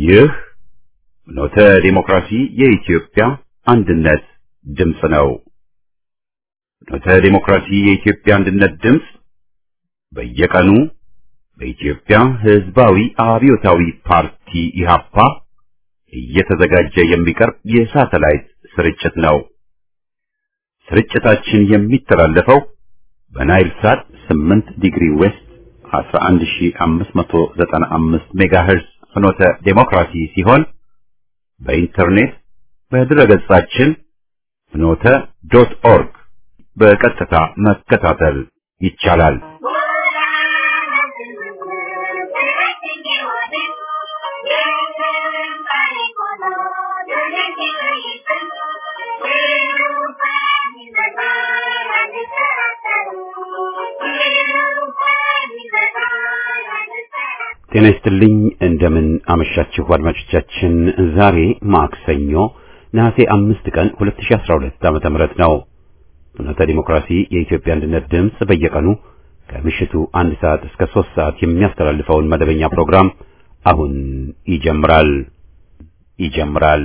ይህ ኖተ ዲሞክራሲ የኢትዮጵያ አንድነት ድምፅ ነው። ኖተ ዲሞክራሲ የኢትዮጵያ አንድነት ድምፅ በየቀኑ በኢትዮጵያ ሕዝባዊ አብዮታዊ ፓርቲ ኢህአፓ እየተዘጋጀ የሚቀርብ የሳተላይት ስርጭት ነው። ስርጭታችን የሚተላለፈው በናይል ሳት 8 ዲግሪ ዌስት 11595 ሜጋሄርዝ ፍኖተ ዴሞክራሲ ሲሆን በኢንተርኔት በድረገጻችን ፍኖተ ዶት ኦርግ በቀጥታ መከታተል ይቻላል። ጤና ይስጥልኝ። እንደምን አመሻችሁ አድማጮቻችን። ዛሬ ማክሰኞ ነሐሴ አምስት ቀን 2012 ዓመተ ምህረት ነው። ፍኖተ ዲሞክራሲ የኢትዮጵያ አንድነት ድምፅ በየቀኑ ከምሽቱ አንድ ሰዓት እስከ ሶስት ሰዓት የሚያስተላልፈውን መደበኛ ፕሮግራም አሁን ይጀምራል ይጀምራል።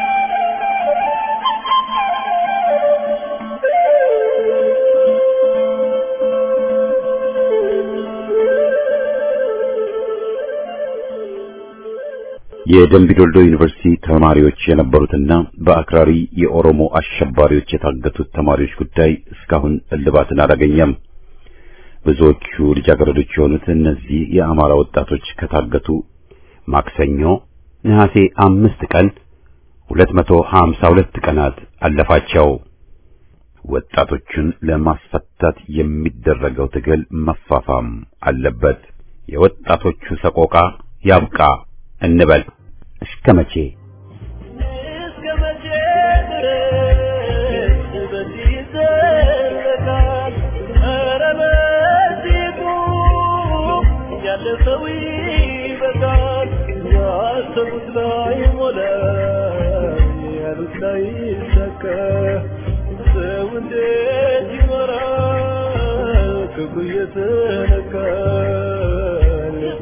የደምቢ ዶልዶ ዩኒቨርሲቲ ተማሪዎች የነበሩትና በአክራሪ የኦሮሞ አሸባሪዎች የታገቱት ተማሪዎች ጉዳይ እስካሁን እልባትን አላገኘም። ብዙዎቹ ልጃገረዶች የሆኑት እነዚህ የአማራ ወጣቶች ከታገቱ ማክሰኞ ነሐሴ አምስት ቀን 252 ቀናት አለፋቸው። ወጣቶቹን ለማስፈታት የሚደረገው ትግል መፋፋም አለበት። የወጣቶቹ ሰቆቃ ያብቃ እንበል። እስከ መቼ እስከ መቼ ድረስ በዚህ ይዘለቃል? ኧረ በዚህ ቁም፣ ያለፈው ይበቃል። ያሰቡት ላይ ሞላ፣ ያሉት ላይ ይሳካ። ሰው እንዴት ይኖራል? ክፉ እየተነካ ልቡ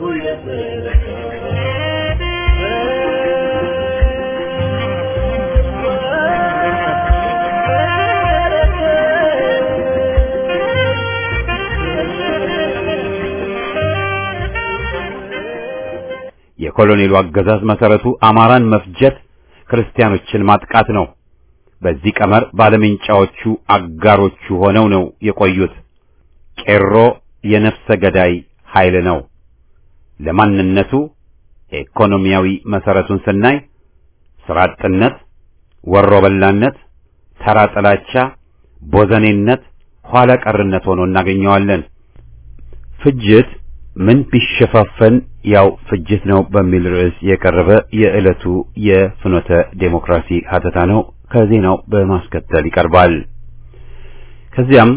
የኮሎኔሉ አገዛዝ መሰረቱ አማራን መፍጀት፣ ክርስቲያኖችን ማጥቃት ነው። በዚህ ቀመር ባለምንጫዎቹ አጋሮቹ ሆነው ነው የቆዩት። ቄሮ የነፍሰ ገዳይ ኃይል ነው። ለማንነቱ ኢኮኖሚያዊ መሰረቱን ስናይ ስራ አጥነት፣ ወሮ በላነት፣ ተራ ጥላቻ፣ ቦዘኔነት፣ ኋላ ቀርነት ሆኖ እናገኘዋለን። ፍጅት ምን ቢሸፋፈን ያው ፍጅት ነው በሚል ርዕስ የቀረበ የዕለቱ የፍኖተ ዴሞክራሲ ሀተታ ነው። ከዜናው በማስከተል ይቀርባል። ከዚያም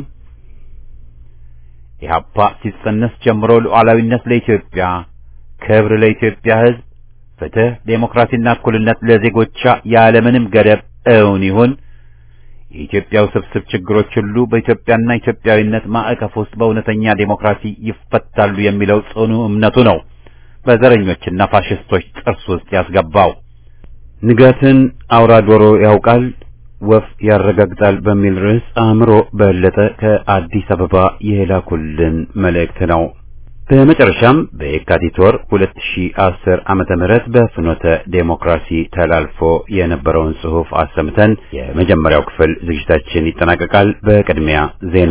ኢህአፓ ሲጸነስ ጀምሮ ሉዓላዊነት ለኢትዮጵያ፣ ክብር ለኢትዮጵያ ሕዝብ፣ ፍትህ፣ ዴሞክራሲና እኩልነት ለዜጎቿ ያለምንም ገደብ እውን ይሁን፣ የኢትዮጵያ ውስብስብ ችግሮች ሁሉ በኢትዮጵያና ኢትዮጵያዊነት ማዕቀፍ ውስጥ በእውነተኛ ዴሞክራሲ ይፈታሉ የሚለው ጽኑ እምነቱ ነው በዘረኞችና ፋሽስቶች ጥርስ ውስጥ ያስገባው። ንጋትን አውራ ዶሮ ያውቃል ወፍ ያረጋግጣል በሚል ርዕስ አእምሮ በለጠ ከአዲስ አበባ የላኩልን መልእክት ነው። በመጨረሻም በየካቲት ወር 2010 ዓመተ ምህረት በፍኖተ ዴሞክራሲ ተላልፎ የነበረውን ጽሑፍ አሰምተን የመጀመሪያው ክፍል ዝግጅታችን ይጠናቀቃል። በቅድሚያ ዜና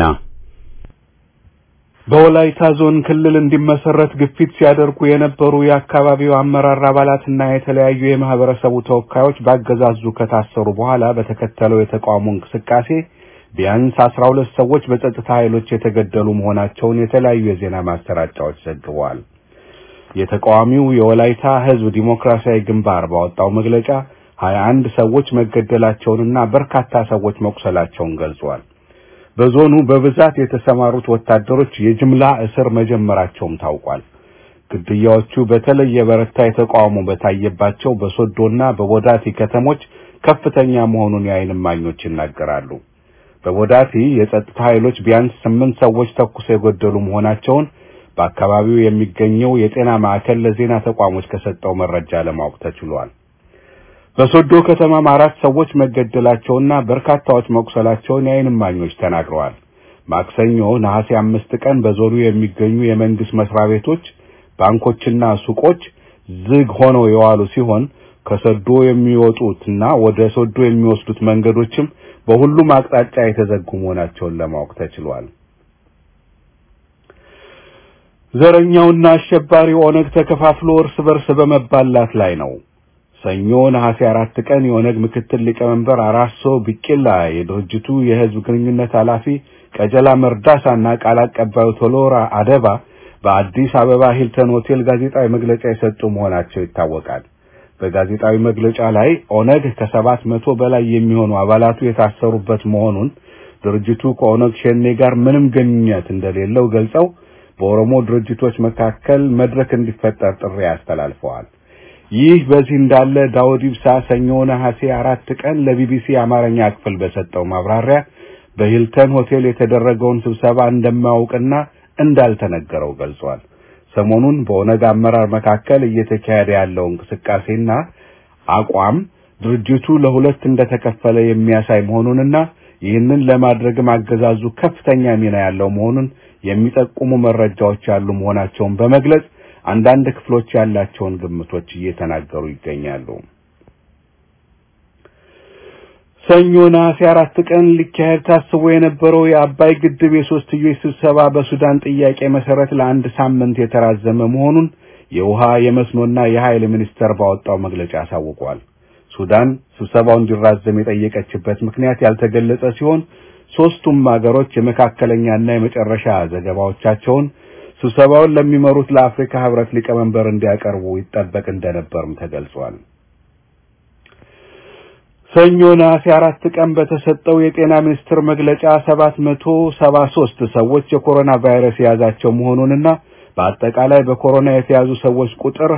በወላይታ ዞን ክልል እንዲመሰረት ግፊት ሲያደርጉ የነበሩ የአካባቢው አመራር አባላትና የተለያዩ የማህበረሰቡ ተወካዮች ባገዛዙ ከታሰሩ በኋላ በተከተለው የተቃውሞ እንቅስቃሴ ቢያንስ አስራ ሁለት ሰዎች በጸጥታ ኃይሎች የተገደሉ መሆናቸውን የተለያዩ የዜና ማሰራጫዎች ዘግበዋል። የተቃዋሚው የወላይታ ሕዝብ ዲሞክራሲያዊ ግንባር ባወጣው መግለጫ ሀያ አንድ ሰዎች መገደላቸውንና በርካታ ሰዎች መቁሰላቸውን ገልጿል። በዞኑ በብዛት የተሰማሩት ወታደሮች የጅምላ እስር መጀመራቸውም ታውቋል። ግድያዎቹ በተለይ የበረታ የተቃውሞ በታየባቸው በሶዶና በቦዳቲ ከተሞች ከፍተኛ መሆኑን የዓይን እማኞች ይናገራሉ። በቦዳቲ የጸጥታ ኃይሎች ቢያንስ ስምንት ሰዎች ተኩሰው የገደሉ መሆናቸውን በአካባቢው የሚገኘው የጤና ማዕከል ለዜና ተቋሞች ከሰጠው መረጃ ለማወቅ ተችሏል። በሶዶ ከተማም አራት ሰዎች መገደላቸውና በርካታዎች መቁሰላቸውን የዓይን እማኞች ተናግረዋል። ማክሰኞ ነሐሴ አምስት ቀን በዞኑ የሚገኙ የመንግስት መስሪያ ቤቶች፣ ባንኮችና ሱቆች ዝግ ሆነው የዋሉ ሲሆን ከሶዶ የሚወጡትና ወደ ሶዶ የሚወስዱት መንገዶችም በሁሉም አቅጣጫ የተዘጉ መሆናቸውን ለማወቅ ተችሏል። ዘረኛውና አሸባሪው ኦነግ ተከፋፍሎ እርስ በርስ በመባላት ላይ ነው። ሰኞ ነሐሴ አራት ቀን የኦነግ ምክትል ሊቀመንበር አራርሶ ቢቂላ፣ የድርጅቱ የህዝብ ግንኙነት ኃላፊ ቀጀላ መርዳሳና ቃል አቀባዩ ቶሎራ አደባ በአዲስ አበባ ሂልተን ሆቴል ጋዜጣዊ መግለጫ የሰጡ መሆናቸው ይታወቃል። በጋዜጣዊ መግለጫ ላይ ኦነግ ከሰባት መቶ በላይ የሚሆኑ አባላቱ የታሰሩበት መሆኑን ድርጅቱ ከኦነግ ሸኔ ጋር ምንም ግንኙነት እንደሌለው ገልጸው በኦሮሞ ድርጅቶች መካከል መድረክ እንዲፈጠር ጥሪ አስተላልፈዋል። ይህ በዚህ እንዳለ ዳውድ ኢብሳ ሰኞ ነሐሴ አራት ቀን ለቢቢሲ አማርኛ ክፍል በሰጠው ማብራሪያ በሂልተን ሆቴል የተደረገውን ስብሰባ እንደማያውቅና እንዳልተነገረው ገልጿል። ሰሞኑን በኦነግ አመራር መካከል እየተካሄደ ያለው እንቅስቃሴና አቋም ድርጅቱ ለሁለት እንደተከፈለ የሚያሳይ መሆኑንና ይህንን ለማድረግም አገዛዙ ከፍተኛ ሚና ያለው መሆኑን የሚጠቁሙ መረጃዎች ያሉ መሆናቸውን በመግለጽ አንዳንድ ክፍሎች ያላቸውን ግምቶች እየተናገሩ ይገኛሉ። ሰኞ ነሐሴ አራት ቀን ሊካሄድ ታስቦ የነበረው የአባይ ግድብ የሶስትዮሽ ስብሰባ በሱዳን ጥያቄ መሰረት ለአንድ ሳምንት የተራዘመ መሆኑን የውሃ የመስኖና የኃይል ሚኒስቴር ባወጣው መግለጫ አሳውቋል። ሱዳን ስብሰባው እንዲራዘም የጠየቀችበት ምክንያት ያልተገለጸ ሲሆን ሶስቱም ሀገሮች የመካከለኛና የመጨረሻ ዘገባዎቻቸውን ስብሰባውን ለሚመሩት ለአፍሪካ ህብረት ሊቀመንበር እንዲያቀርቡ ይጠበቅ እንደነበርም ተገልጿል። ሰኞ ነሐሴ አራት ቀን በተሰጠው የጤና ሚኒስቴር መግለጫ ሰባት መቶ ሰባ ሶስት ሰዎች የኮሮና ቫይረስ የያዛቸው መሆኑንና በአጠቃላይ በኮሮና የተያዙ ሰዎች ቁጥር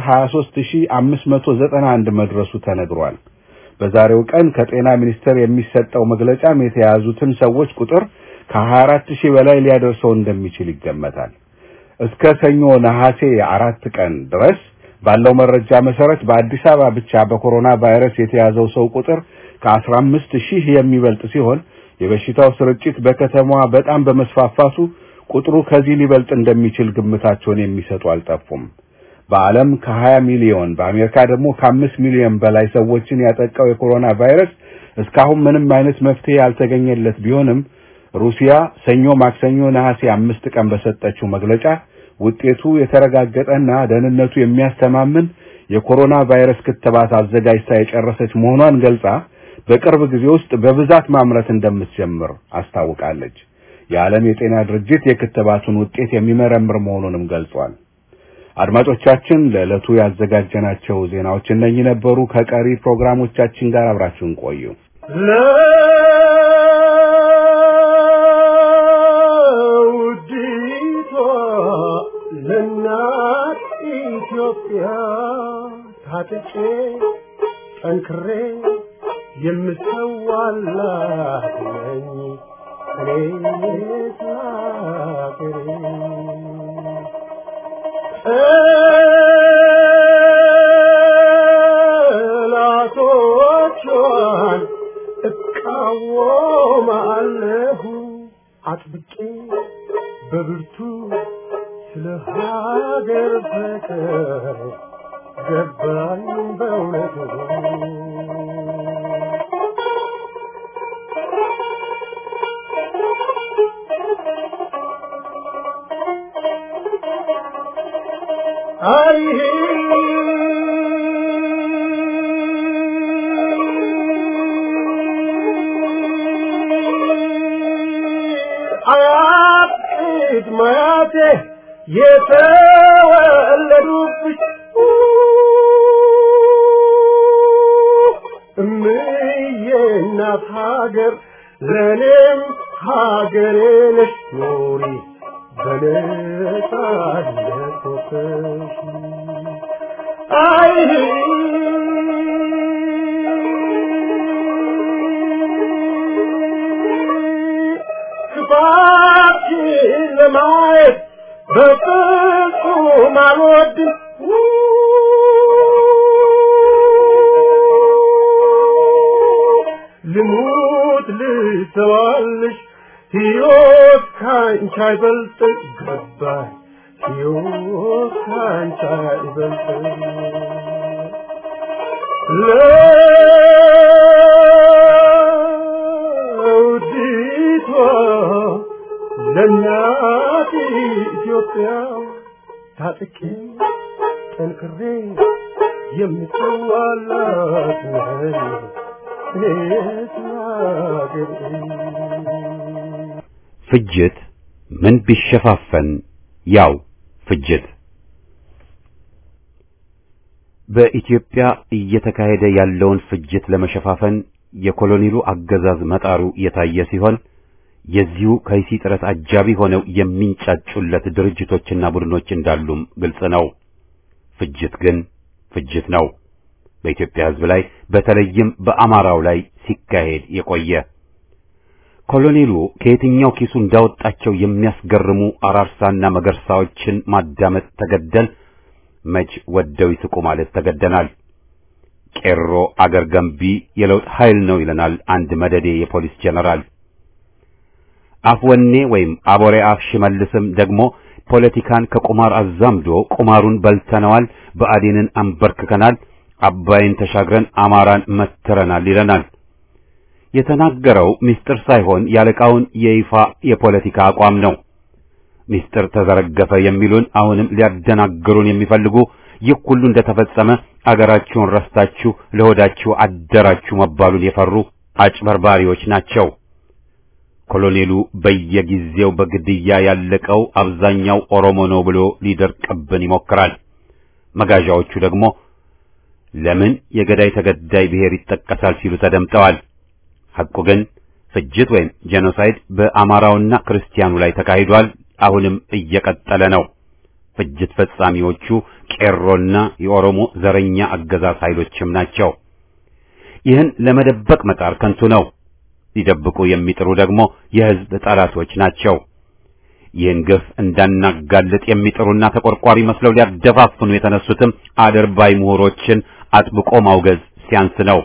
23591 መድረሱ ተነግሯል። በዛሬው ቀን ከጤና ሚኒስቴር የሚሰጠው መግለጫም የተያዙትን ሰዎች ቁጥር ከ24 ሺህ በላይ ሊያደርሰው እንደሚችል ይገመታል። እስከ ሰኞ ነሐሴ አራት ቀን ድረስ ባለው መረጃ መሰረት በአዲስ አበባ ብቻ በኮሮና ቫይረስ የተያዘው ሰው ቁጥር ከ15 ሺህ የሚበልጥ ሲሆን የበሽታው ስርጭት በከተማዋ በጣም በመስፋፋቱ ቁጥሩ ከዚህ ሊበልጥ እንደሚችል ግምታቸውን የሚሰጡ አልጠፉም። በዓለም ከ20 ሚሊዮን በአሜሪካ ደግሞ ከአምስት ሚሊዮን በላይ ሰዎችን ያጠቃው የኮሮና ቫይረስ እስካሁን ምንም አይነት መፍትሄ ያልተገኘለት ቢሆንም ሩሲያ ሰኞ ማክሰኞ ነሐሴ አምስት ቀን በሰጠችው መግለጫ ውጤቱ የተረጋገጠና ደህንነቱ የሚያስተማምን የኮሮና ቫይረስ ክትባት አዘጋጅታ የጨረሰች መሆኗን ገልጻ በቅርብ ጊዜ ውስጥ በብዛት ማምረት እንደምትጀምር አስታውቃለች። የዓለም የጤና ድርጅት የክትባቱን ውጤት የሚመረምር መሆኑንም ገልጿል። አድማጮቻችን ለዕለቱ ያዘጋጀናቸው ዜናዎች እነኚህ ነበሩ። ከቀሪ ፕሮግራሞቻችን ጋር አብራችሁን ቆዩ። ለውዲቷ ለእናት ኢትዮጵያ ታጥቄ ጠንክሬ የምሰዋላት ነኝ እኔ ስላገሬ ጠላቶቿን እቃወማለሁ አጥብቄ በብርቱ ስለ ሀገር ፍቅር ገባኝ በእውነቱ አይ አያት ቅድማያቴ የተወለዱብሽ እምዬ እናት ሀገር ለእኔም ሀገሬ ነሽ ኑሪ በነጻነት ወጥተሽ አይ ክፋትሽን ለማየት በፍጹም አልወድም ልሙት ልሰዋልሽ ሕይወት ካንቺ አይበልጥም ገባኝ ሕይወት ካንቺ አይበልጥም ለውዲቷ ለእናት ኢትዮጵያ ታጥቄ ጠንክሬ የምትዋላት ነኝ እኔስ ናገሬ ፍጅት ምን ቢሸፋፈን ያው ፍጅት በኢትዮጵያ እየተካሄደ ያለውን ፍጅት ለመሸፋፈን የኮሎኔሉ አገዛዝ መጣሩ የታየ ሲሆን የዚሁ ከይሲ ጥረት አጃቢ ሆነው የሚንጫጩለት ድርጅቶችና ቡድኖች እንዳሉም ግልጽ ነው። ፍጅት ግን ፍጅት ነው። በኢትዮጵያ ሕዝብ ላይ በተለይም በአማራው ላይ ሲካሄድ የቆየ ኮሎኔሉ ከየትኛው ኪሱ እንዳወጣቸው የሚያስገርሙ አራርሳና መገርሳዎችን ማዳመጥ ተገደል መች ወደው ይስቁ ማለት ተገደናል። ቄሮ አገር ገንቢ የለውጥ ኃይል ነው ይለናል አንድ መደዴ የፖሊስ ጀነራል። አፍወኔ ወይም አቦሬ አፍ ሽመልስም ደግሞ ፖለቲካን ከቁማር አዛምዶ ቁማሩን በልተነዋል፣ ብአዴንን አንበርክከናል፣ አባይን ተሻግረን አማራን መትረናል ይለናል። የተናገረው ምስጢር ሳይሆን ያለቃውን የይፋ የፖለቲካ አቋም ነው። ምስጢር ተዘረገፈ የሚሉን አሁንም ሊያደናግሩን የሚፈልጉ ይህ ሁሉ እንደተፈጸመ አገራችሁን ረስታችሁ ለሆዳችሁ አደራችሁ መባሉን የፈሩ አጭበርባሪዎች ናቸው። ኮሎኔሉ በየጊዜው በግድያ ያለቀው አብዛኛው ኦሮሞ ነው ብሎ ሊደርቅብን ይሞክራል። መጋዣዎቹ ደግሞ ለምን የገዳይ ተገዳይ ብሔር ይጠቀሳል ሲሉ ተደምጠዋል። ሐቁ ግን ፍጅት ወይም ጄኖሳይድ በአማራውና ክርስቲያኑ ላይ ተካሂዷል። አሁንም እየቀጠለ ነው። ፍጅት ፈጻሚዎቹ ቄሮና የኦሮሞ ዘረኛ አገዛዝ ኃይሎችም ናቸው። ይህን ለመደበቅ መጣር ከንቱ ነው። ሊደብቁ የሚጥሩ ደግሞ የሕዝብ ጠላቶች ናቸው። ይህን ግፍ እንዳናጋልጥ የሚጥሩና ተቆርቋሪ መስለው ሊያደፋፍኑ የተነሱትም አድርባይ ምሁሮችን አጥብቆ ማውገዝ ሲያንስ ነው።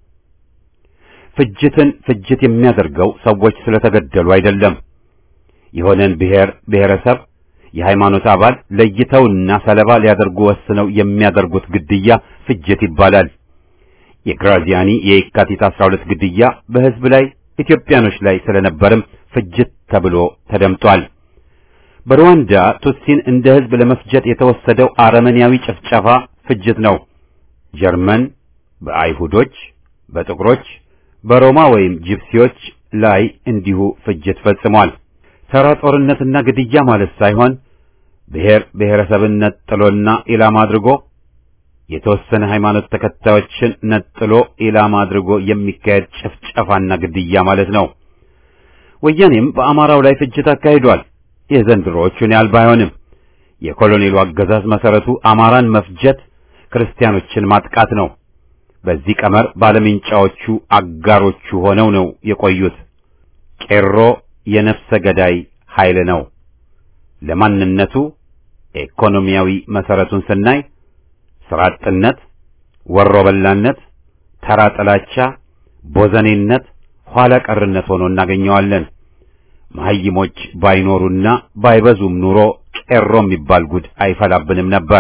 ፍጅትን ፍጅት የሚያደርገው ሰዎች ስለተገደሉ አይደለም። የሆነን ብሔር ብሔረሰብ የሃይማኖት አባል ለይተውና ሰለባ ሊያደርጉ ወስነው የሚያደርጉት ግድያ ፍጅት ይባላል። የግራዚያኒ የየካቲት 12 ግድያ በሕዝብ ላይ ኢትዮጵያኖች ላይ ስለነበርም ፍጅት ተብሎ ተደምጧል። በሩዋንዳ ቱትሲን እንደ ሕዝብ ለመፍጀት የተወሰደው አረመኔያዊ ጭፍጨፋ ፍጅት ነው። ጀርመን በአይሁዶች፣ በጥቁሮች፣ በሮማ ወይም ጂፕሲዎች ላይ እንዲሁ ፍጅት ፈጽሟል። ተራ ጦርነትና ግድያ ማለት ሳይሆን ብሔር ብሔረሰብን ነጥሎና ኢላማ አድርጎ የተወሰነ ሃይማኖት ተከታዮችን ነጥሎ ኢላማ አድርጎ የሚካሄድ ጭፍጨፋና ግድያ ማለት ነው። ወያኔም በአማራው ላይ ፍጅት አካሂዷል። የዘንድሮዎቹን ያህል ባይሆንም የኮሎኔሉ አገዛዝ መሰረቱ አማራን መፍጀት፣ ክርስቲያኖችን ማጥቃት ነው። በዚህ ቀመር ባለምንጫዎቹ አጋሮቹ ሆነው ነው የቆዩት። ቄሮ የነፍሰ ገዳይ ኃይል ነው። ለማንነቱ ኢኮኖሚያዊ መሰረቱን ስናይ ስራ አጥነት፣ ወሮ በላነት፣ ተራ ጥላቻ፣ ቦዘኔነት፣ ኋላ ቀርነት ሆኖ እናገኘዋለን። መሐይሞች ባይኖሩና ባይበዙም ኑሮ ቄሮ የሚባል ጉድ አይፈላብንም ነበር።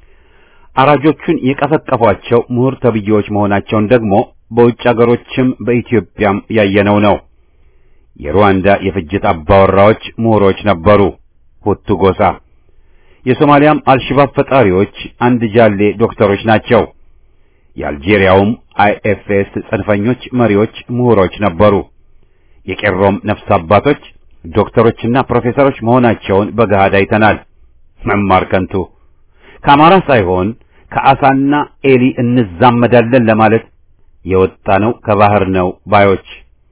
አራጆቹን የቀፈቀፏቸው ምሁር ተብዬዎች መሆናቸውን ደግሞ በውጭ አገሮችም በኢትዮጵያም ያየነው ነው። የሩዋንዳ የፍጅት አባወራዎች ምሁሮች ነበሩ፣ ሁቱ ጎሳ። የሶማሊያም አልሽባብ ፈጣሪዎች አንድ ጃሌ ዶክተሮች ናቸው። የአልጄሪያውም አይኤፍኤስ ጽንፈኞች መሪዎች ምሁሮች ነበሩ። የቄሮም ነፍስ አባቶች ዶክተሮችና ፕሮፌሰሮች መሆናቸውን በገሃድ አይተናል። መማር ከንቱ ከአማራ ሳይሆን ከአሳና ኤሊ እንዛመዳለን ለማለት የወጣ ነው ከባህር ነው ባዮች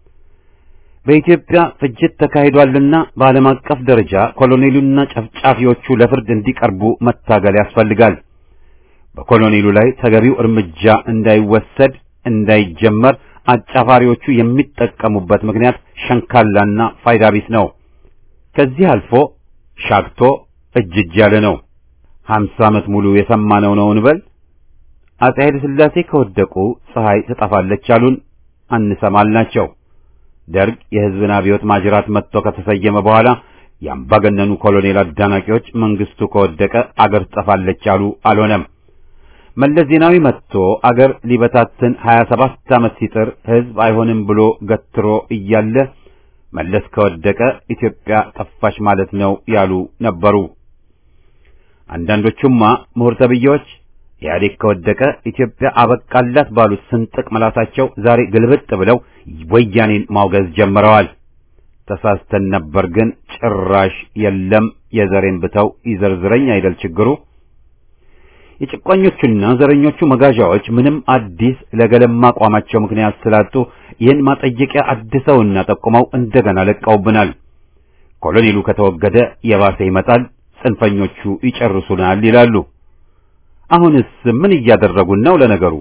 በኢትዮጵያ ፍጅት ተካሂዷልና በዓለም አቀፍ ደረጃ ኮሎኔሉና ጨፍጫፊዎቹ ለፍርድ እንዲቀርቡ መታገል ያስፈልጋል። በኮሎኔሉ ላይ ተገቢው እርምጃ እንዳይወሰድ እንዳይጀመር አጫፋሪዎቹ የሚጠቀሙበት ምክንያት ሸንካላና ፋይዳ ቢስ ነው። ከዚህ አልፎ ሻግቶ እጅ እጅ ያለ ነው። ሀምሳ ዓመት ሙሉ የሰማነው ነው እንበል። አፄ ኃይለ ሥላሴ ከወደቁ ፀሐይ ትጠፋለች አሉን፣ አንሰማልናቸው። ደርግ የሕዝብን አብዮት ማጅራት መጥቶ ከተሰየመ በኋላ የአምባገነኑ ኮሎኔል አዳናቂዎች መንግስቱ ከወደቀ አገር ትጠፋለች አሉ፣ አልሆነም። መለስ ዜናዊ መጥቶ አገር ሊበታትን 27 ዓመት ሲጥር ሕዝብ አይሆንም ብሎ ገትሮ እያለ መለስ ከወደቀ ኢትዮጵያ ጠፋች ማለት ነው ያሉ ነበሩ። አንዳንዶቹማ ምሁር ተብዬዎች ኢህአዴግ ከወደቀ ኢትዮጵያ አበቃላት ባሉት ስንጥቅ መላሳቸው ዛሬ ግልብጥ ብለው ወያኔን ማውገዝ ጀምረዋል። ተሳስተን ነበር ግን ጭራሽ የለም የዘሬን ብተው ይዘርዝረኝ አይደል ችግሩ። የጭቋኞቹና ዘረኞቹ መጋዣዎች ምንም አዲስ ለገለማ አቋማቸው ምክንያት ስላጡ ይህን ማጠየቂያ አድሰውና ጠቁመው እንደገና ለቀውብናል። ኮሎኔሉ ከተወገደ የባሰ ይመጣል፣ ጽንፈኞቹ ይጨርሱናል ይላሉ። አሁንስ ምን እያደረጉን ነው? ለነገሩ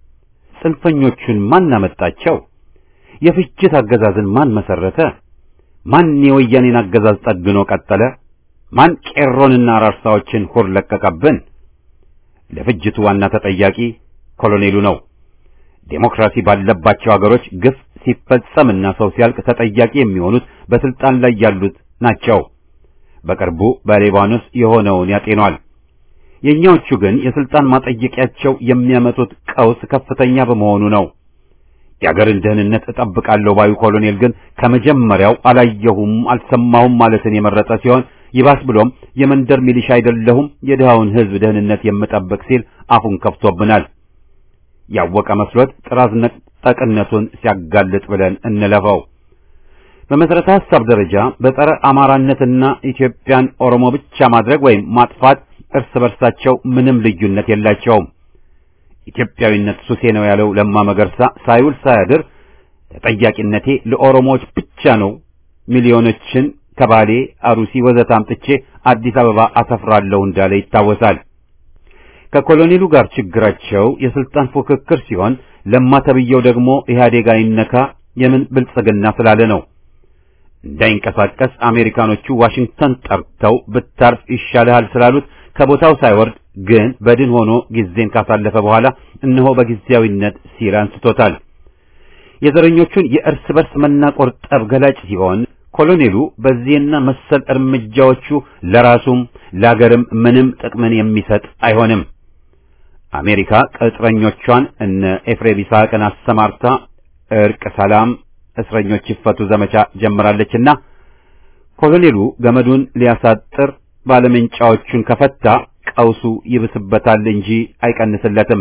ጽንፈኞቹን ማን አመጣቸው? የፍጅት አገዛዝን ማን መሰረተ? ማን የወያኔን አገዛዝ ጠግኖ ቀጠለ? ማን ቄሮንና አራርሳዎችን ሁር ለቀቀብን? ለፍጅቱ ዋና ተጠያቂ ኮሎኔሉ ነው። ዴሞክራሲ ባለባቸው አገሮች ግፍ ሲፈጸምና ሰው ሲያልቅ ተጠያቂ የሚሆኑት በስልጣን ላይ ያሉት ናቸው። በቅርቡ በሊባኖስ የሆነውን ያጤኗል። የኛዎቹ ግን የስልጣን ማጠየቂያቸው የሚያመጡት ቀውስ ከፍተኛ በመሆኑ ነው። የአገርን ደህንነት እጠብቃለሁ ባዩ ኮሎኔል ግን ከመጀመሪያው አላየሁም አልሰማሁም ማለትን የመረጠ ሲሆን ይባስ ብሎም የመንደር ሚሊሻ አይደለሁም የድሃውን ሕዝብ ደህንነት የምጠብቅ ሲል አፉን ከፍቶብናል። ያወቀ መስሎት ጥራዝ ነጠቅነቱን ሲያጋልጥ ብለን እንለፈው። በመሰረተ ሐሳብ ደረጃ በጸረ አማራነትና ኢትዮጵያን ኦሮሞ ብቻ ማድረግ ወይም ማጥፋት እርስ በርሳቸው ምንም ልዩነት የላቸውም። ኢትዮጵያዊነት ሱሴ ነው ያለው ለማ መገርሳ ሳይውል ሳያድር ተጠያቂነቴ ለኦሮሞዎች ብቻ ነው፣ ሚሊዮኖችን ከባሌ አሩሲ ወዘተ አምጥቼ አዲስ አበባ አሰፍራለሁ እንዳለ ይታወሳል። ከኮሎኔሉ ጋር ችግራቸው የስልጣን ፉክክር ሲሆን ለማ ተብየው ደግሞ ኢህአዴግ አይነካ የምን ብልጽግና ስላለ ነው። እንዳይንቀሳቀስ አሜሪካኖቹ ዋሽንግተን ጠርተው ብታርፍ ይሻልሃል ስላሉት ከቦታው ሳይወርድ ግን በድን ሆኖ ጊዜን ካሳለፈ በኋላ እነሆ በጊዜያዊነት ሲል አንስቶታል። የዘረኞቹን የእርስ በርስ መናቆር ጠብ ገላጭ ሲሆን ኮሎኔሉ በዚህና መሰል እርምጃዎቹ ለራሱም ለአገርም ምንም ጥቅምን የሚሰጥ አይሆንም። አሜሪካ ቅጥረኞቿን እነ ኤፍሬም ይስሐቅን አሰማርታ እርቅ፣ ሰላም፣ እስረኞች ይፈቱ ዘመቻ ጀምራለችና ኮሎኔሉ ገመዱን ሊያሳጥር ባለመንጫዎቹን ከፈታ ቀውሱ ይብስበታል እንጂ አይቀንስለትም።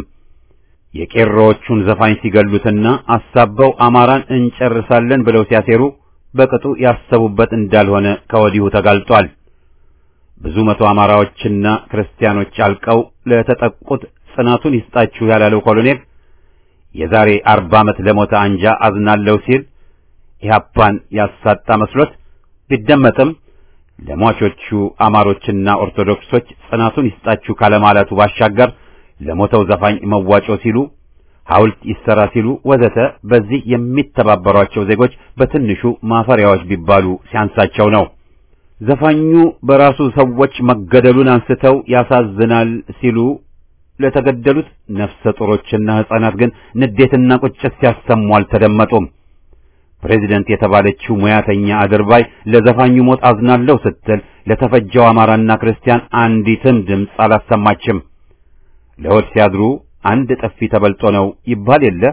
የቄሮዎቹን ዘፋኝ ሲገሉትና አሳበው አማራን እንጨርሳለን ብለው ሲያሴሩ በቅጡ ያሰቡበት እንዳልሆነ ከወዲሁ ተጋልጧል። ብዙ መቶ አማራዎችና ክርስቲያኖች አልቀው ለተጠቁት ጽናቱን ይስጣችሁ ያላለው ኮሎኔል የዛሬ አርባ ዓመት ለሞተ አንጃ አዝናለሁ ሲል ኢህአፓን ያሳጣ መስሎት ቢደመጥም ለሟቾቹ አማሮችና ኦርቶዶክሶች ጽናቱን ይስጣችሁ ካለማለቱ ባሻገር ለሞተው ዘፋኝ መዋጮ ሲሉ ሐውልት ይሰራ ሲሉ ወዘተ በዚህ የሚተባበሯቸው ዜጎች በትንሹ ማፈሪያዎች ቢባሉ ሲያንሳቸው ነው። ዘፋኙ በራሱ ሰዎች መገደሉን አንስተው ያሳዝናል ሲሉ ለተገደሉት ነፍሰ ጡሮችና ሕፃናት ግን ንዴትና ቁጭት ሲያሰሙ አልተደመጡም። ፕሬዚደንት የተባለችው ሙያተኛ አድርባይ ለዘፋኙ ሞት አዝናለሁ ስትል ለተፈጀው አማራና ክርስቲያን አንዲትም ድምፅ አላሰማችም። ለሆድ ሲያድሩ አንድ ጥፊ ተበልጦ ነው ይባል የለ።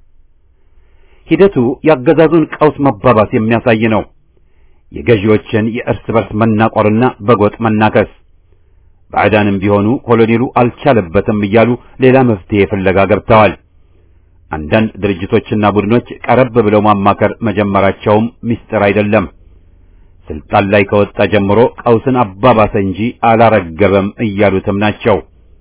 ሂደቱ ያገዛዙን ቀውስ መባባስ የሚያሳይ ነው። የገዢዎችን የእርስ በርስ መናቆርና በጎጥ መናከስ ባዕዳንም ቢሆኑ ኮሎኔሉ አልቻለበትም እያሉ ሌላ መፍትሄ ፍለጋ ገብተዋል። አንዳንድ ድርጅቶችና ቡድኖች ቀረብ ብለው ማማከር መጀመራቸውም ምስጢር አይደለም። ስልጣን ላይ ከወጣ ጀምሮ ቀውስን አባባሰ እንጂ አላረገበም እያሉትም ናቸው።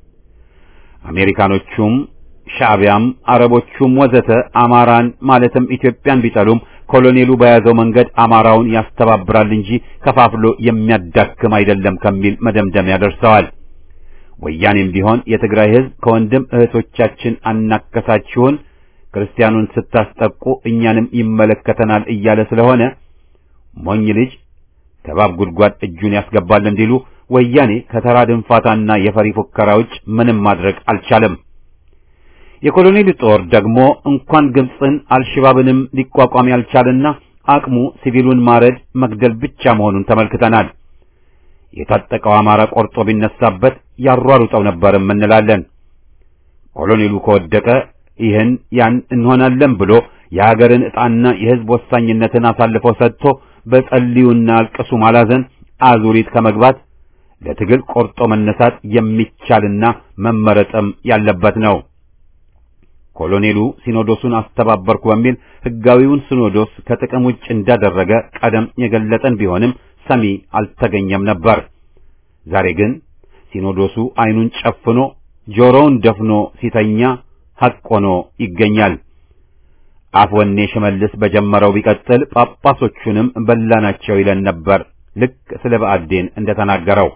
አሜሪካኖቹም ሻዕቢያም አረቦቹም ወዘተ አማራን ማለትም ኢትዮጵያን ቢጠሉም ኮሎኔሉ በያዘው መንገድ አማራውን ያስተባብራል እንጂ ከፋፍሎ የሚያዳክም አይደለም ከሚል መደምደሚያ ደርሰዋል። ወያኔም ቢሆን የትግራይ ሕዝብ ከወንድም እህቶቻችን አናከሳችሁን፣ ክርስቲያኑን ስታስጠቁ እኛንም ይመለከተናል እያለ ስለሆነ ሞኝ ልጅ ከባብ ጉድጓድ እጁን ያስገባል እንዲሉ ወያኔ ከተራ ድንፋታና የፈሪ ፉከራ ውጭ ምንም ማድረግ አልቻለም። የኮሎኔሉ ጦር ደግሞ እንኳን ግብፅን አልሽባብንም ሊቋቋም ያልቻለና አቅሙ ሲቪሉን ማረድ መግደል ብቻ መሆኑን ተመልክተናል። የታጠቀው አማራ ቆርጦ ቢነሳበት ያሯሩጠው ነበርም እንላለን። ኮሎኔሉ ከወደቀ ይህን ያን እንሆናለን ብሎ የሀገርን ዕጣና የሕዝብ ወሳኝነትን አሳልፎ ሰጥቶ በጸልዩና አልቅሱ ማላዘን አዙሪት ከመግባት ለትግል ቆርጦ መነሳት የሚቻልና መመረጥም ያለበት ነው። ኮሎኔሉ ሲኖዶሱን አስተባበርኩ በሚል ሕጋዊውን ሲኖዶስ ከጥቅም ውጭ እንዳደረገ ቀደም የገለጠን ቢሆንም ሰሚ አልተገኘም ነበር። ዛሬ ግን ሲኖዶሱ ዓይኑን ጨፍኖ ጆሮውን ደፍኖ ሲተኛ ሐቅ ሆኖ ይገኛል። አፍ ወኔ ሽመልስ በጀመረው ቢቀጥል ጳጳሶቹንም በላናቸው ይለን ነበር። ልክ ስለ ብአዴን እንደተናገረው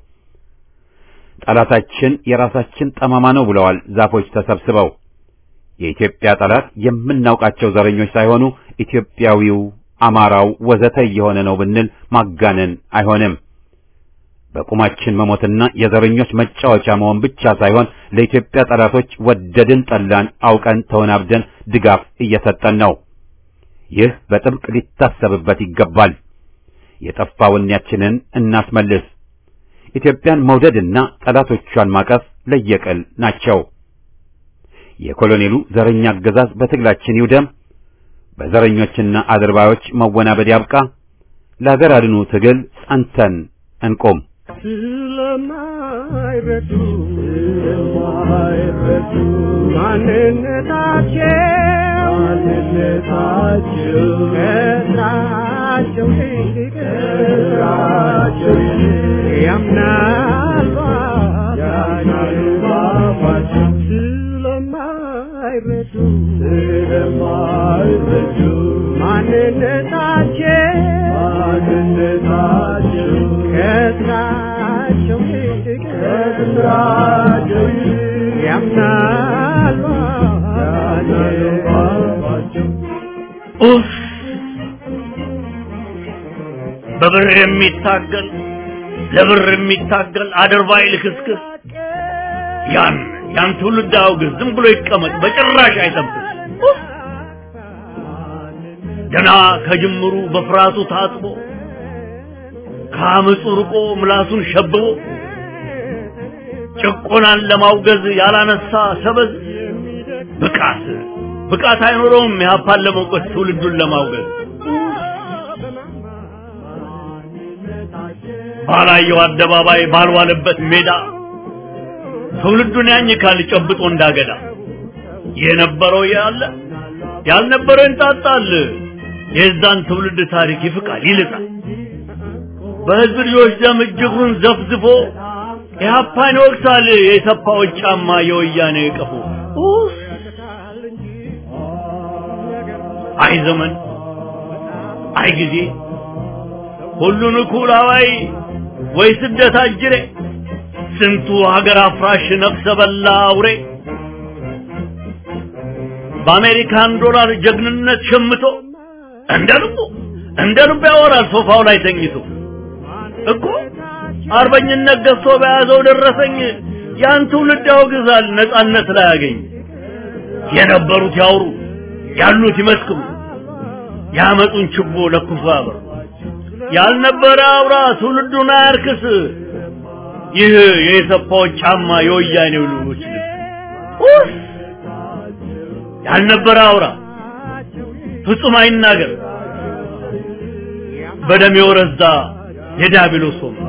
ጠላታችን የራሳችን ጠማማ ነው ብለዋል ዛፎች ተሰብስበው። የኢትዮጵያ ጠላት የምናውቃቸው ዘረኞች ሳይሆኑ ኢትዮጵያዊው፣ አማራው ወዘተ እየሆነ ነው ብንል ማጋነን አይሆንም። በቁማችን መሞትና የዘረኞች መጫወቻ መሆን ብቻ ሳይሆን ለኢትዮጵያ ጠላቶች ወደድን ጠላን አውቀን ተወናብደን ድጋፍ እየሰጠን ነው። ይህ በጥብቅ ሊታሰብበት ይገባል። የጠፋ ወኔያችንን እናስመልስ። ኢትዮጵያን መውደድና ጠላቶቿን ማቀፍ ለየቅል ናቸው። የኮሎኔሉ ዘረኛ አገዛዝ በትግላችን ይውደም። በዘረኞችና አድርባዮች መወናበድ ያብቃ። ለሀገር አድኑ ትግል ጸንተን እንቆም። ስለማይረዱ ስለማይረዱ ማንነታቸው ማንነታቸው ከስራቸው ይልቅ ከስራቸው ይልቅ ያምናሉ ያምናሉ ባፋቸው ስለማይረዱ ስለማይረዱ ማንነታቸው ማንነታቸው ከስራቸው ይልቅ ከስራቸው ይልቅ ያምናሉ ያምናሉ ባፋቸው ኡፍ! በብር የሚታገል ለብር የሚታገል አድርባይ ልክስክስ ያን ያን ትውልድ አውግዝ፣ ዝም ብሎ ይቀመጥ፣ በጭራሽ አይጠብቅ። ኡፍ! ገና ከጅምሩ በፍርሃቱ ታጥቦ ከአመፁ ርቆ ምላሱን ሸብቦ ጭቆናን ለማውገዝ ያላነሳ ሰበዝ ብቃት ብቃት አይኖረውም ኢህአፓን ለመውቀስ ትውልዱን ለማውገዝ ባላየው አደባባይ ባልዋለበት ሜዳ ትውልዱን ያኝካል ጨብጦ እንዳገዳ የነበረው ያለ ያልነበረው ይንጣጣል የዛን ትውልድ ታሪክ ይፍቃል ይልጣል በህዝብ ልጆች ደም እጅጉን ዘፍዝፎ ኢህአፓን ይወቅሳል የሰፋዎች ጫማ የወያኔ ቀፎ ኡፍ! አይ ዘመን አይ ጊዜ ሁሉን እኩል አዋይ ወይ ስደት አጅሬ ስንቱ ሀገር አፍራሽ ነፍሰ በላ አውሬ በአሜሪካን ዶላር ጀግንነት ሸምቶ እንደ ልቡ እንደ ልቡ ያወራል ሶፋው ላይ ተኝቶ እኮ አርበኝነት ገዝቶ በያዘው ደረሰኝ ያን ትውልድ ያወግዛል ነጻነት ላይ ያገኝ የነበሩት ያውሩ ያሉት ይመስክሩ ያመጡን ችቦ ለኩሶ ያበሩ ያልነበረ አውራ ትውልዱን አያርክስ ይህ የሰፋዎች ጫማ የወያኔው ልጆች ልብስ ኡፍ! ያልነበረ አውራ ፍጹም አይናገር በደም የወረዛ የዲያብሎስ ወንበር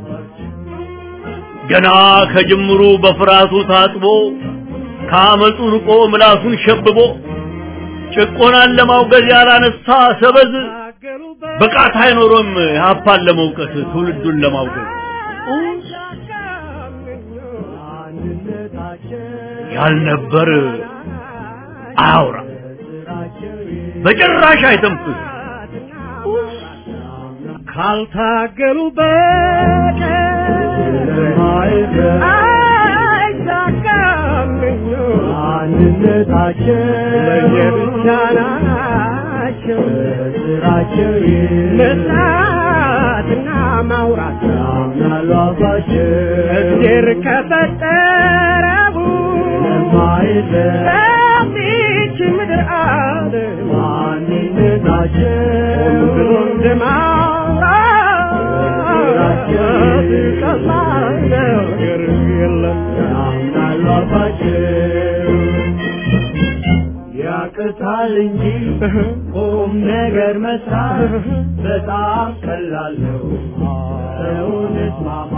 ገና ከጅምሩ በፍርሃቱ ታጥቦ ከአመፁ ርቆ ምላሱን ሸብቦ ጭቆናን ለማውገዝ ያላነሳ ሰበዝ ብቃት አይኖሮም ኢህአፓን ለመውቀስ ትውልዱን ለማውገዝ ያልነበር አያውራ በጭራሽ አይተንፍስ ካልታገሉ በቀር አይሳካም አንድነታቸው ለየብቻ ናቸው ስራቸው መስራትና ማውራት ያምናሉ አባቸው እግዜር ከፈጠረው የማይለይ በዚች ምድር አለ ማንነታቸው ብሎ እንደማውራት ቀላል ነገር የለም ያምናሉ አባቸው ያቅታል እንጂ ቁም ነገር መስራት በጣም ቀላል ነው። ሰውነት ማማ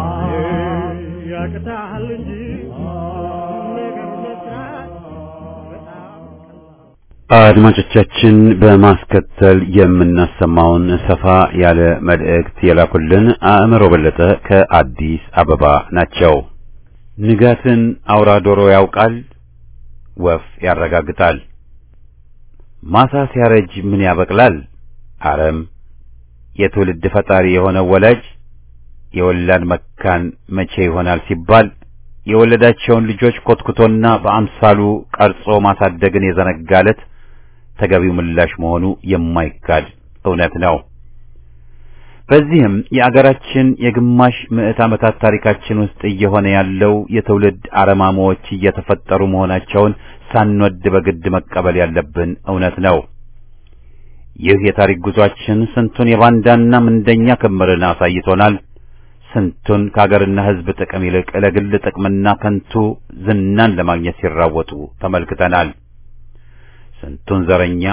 ያቅታል እንጂ ነገር መስራት በጣም አድማጮቻችን በማስከተል የምናሰማውን ሰፋ ያለ መልእክት የላኩልን አእምሮ በለጠ ከአዲስ አበባ ናቸው። ንጋትን አውራ ዶሮ ያውቃል፣ ወፍ ያረጋግጣል። ማሳ ሲያረጅ ምን ያበቅላል? አረም። የትውልድ ፈጣሪ የሆነው ወላጅ የወላድ መካን መቼ ይሆናል ሲባል የወለዳቸውን ልጆች ኮትኩቶና በአምሳሉ ቀርጾ ማሳደግን የዘነጋለት ተገቢው ምላሽ መሆኑ የማይካድ እውነት ነው። በዚህም የአገራችን የግማሽ ምዕት ዓመታት ታሪካችን ውስጥ እየሆነ ያለው የትውልድ አረማሞዎች እየተፈጠሩ መሆናቸውን ሳንወድ በግድ መቀበል ያለብን እውነት ነው። ይህ የታሪክ ጉዟችን ስንቱን የባንዳና ምንደኛ ክምርን አሳይቶናል። ስንቱን ከአገርና ሕዝብ ጥቅም ይልቅ ለግል ጥቅምና ከንቱ ዝናን ለማግኘት ሲራወጡ ተመልክተናል። ስንቱን ዘረኛ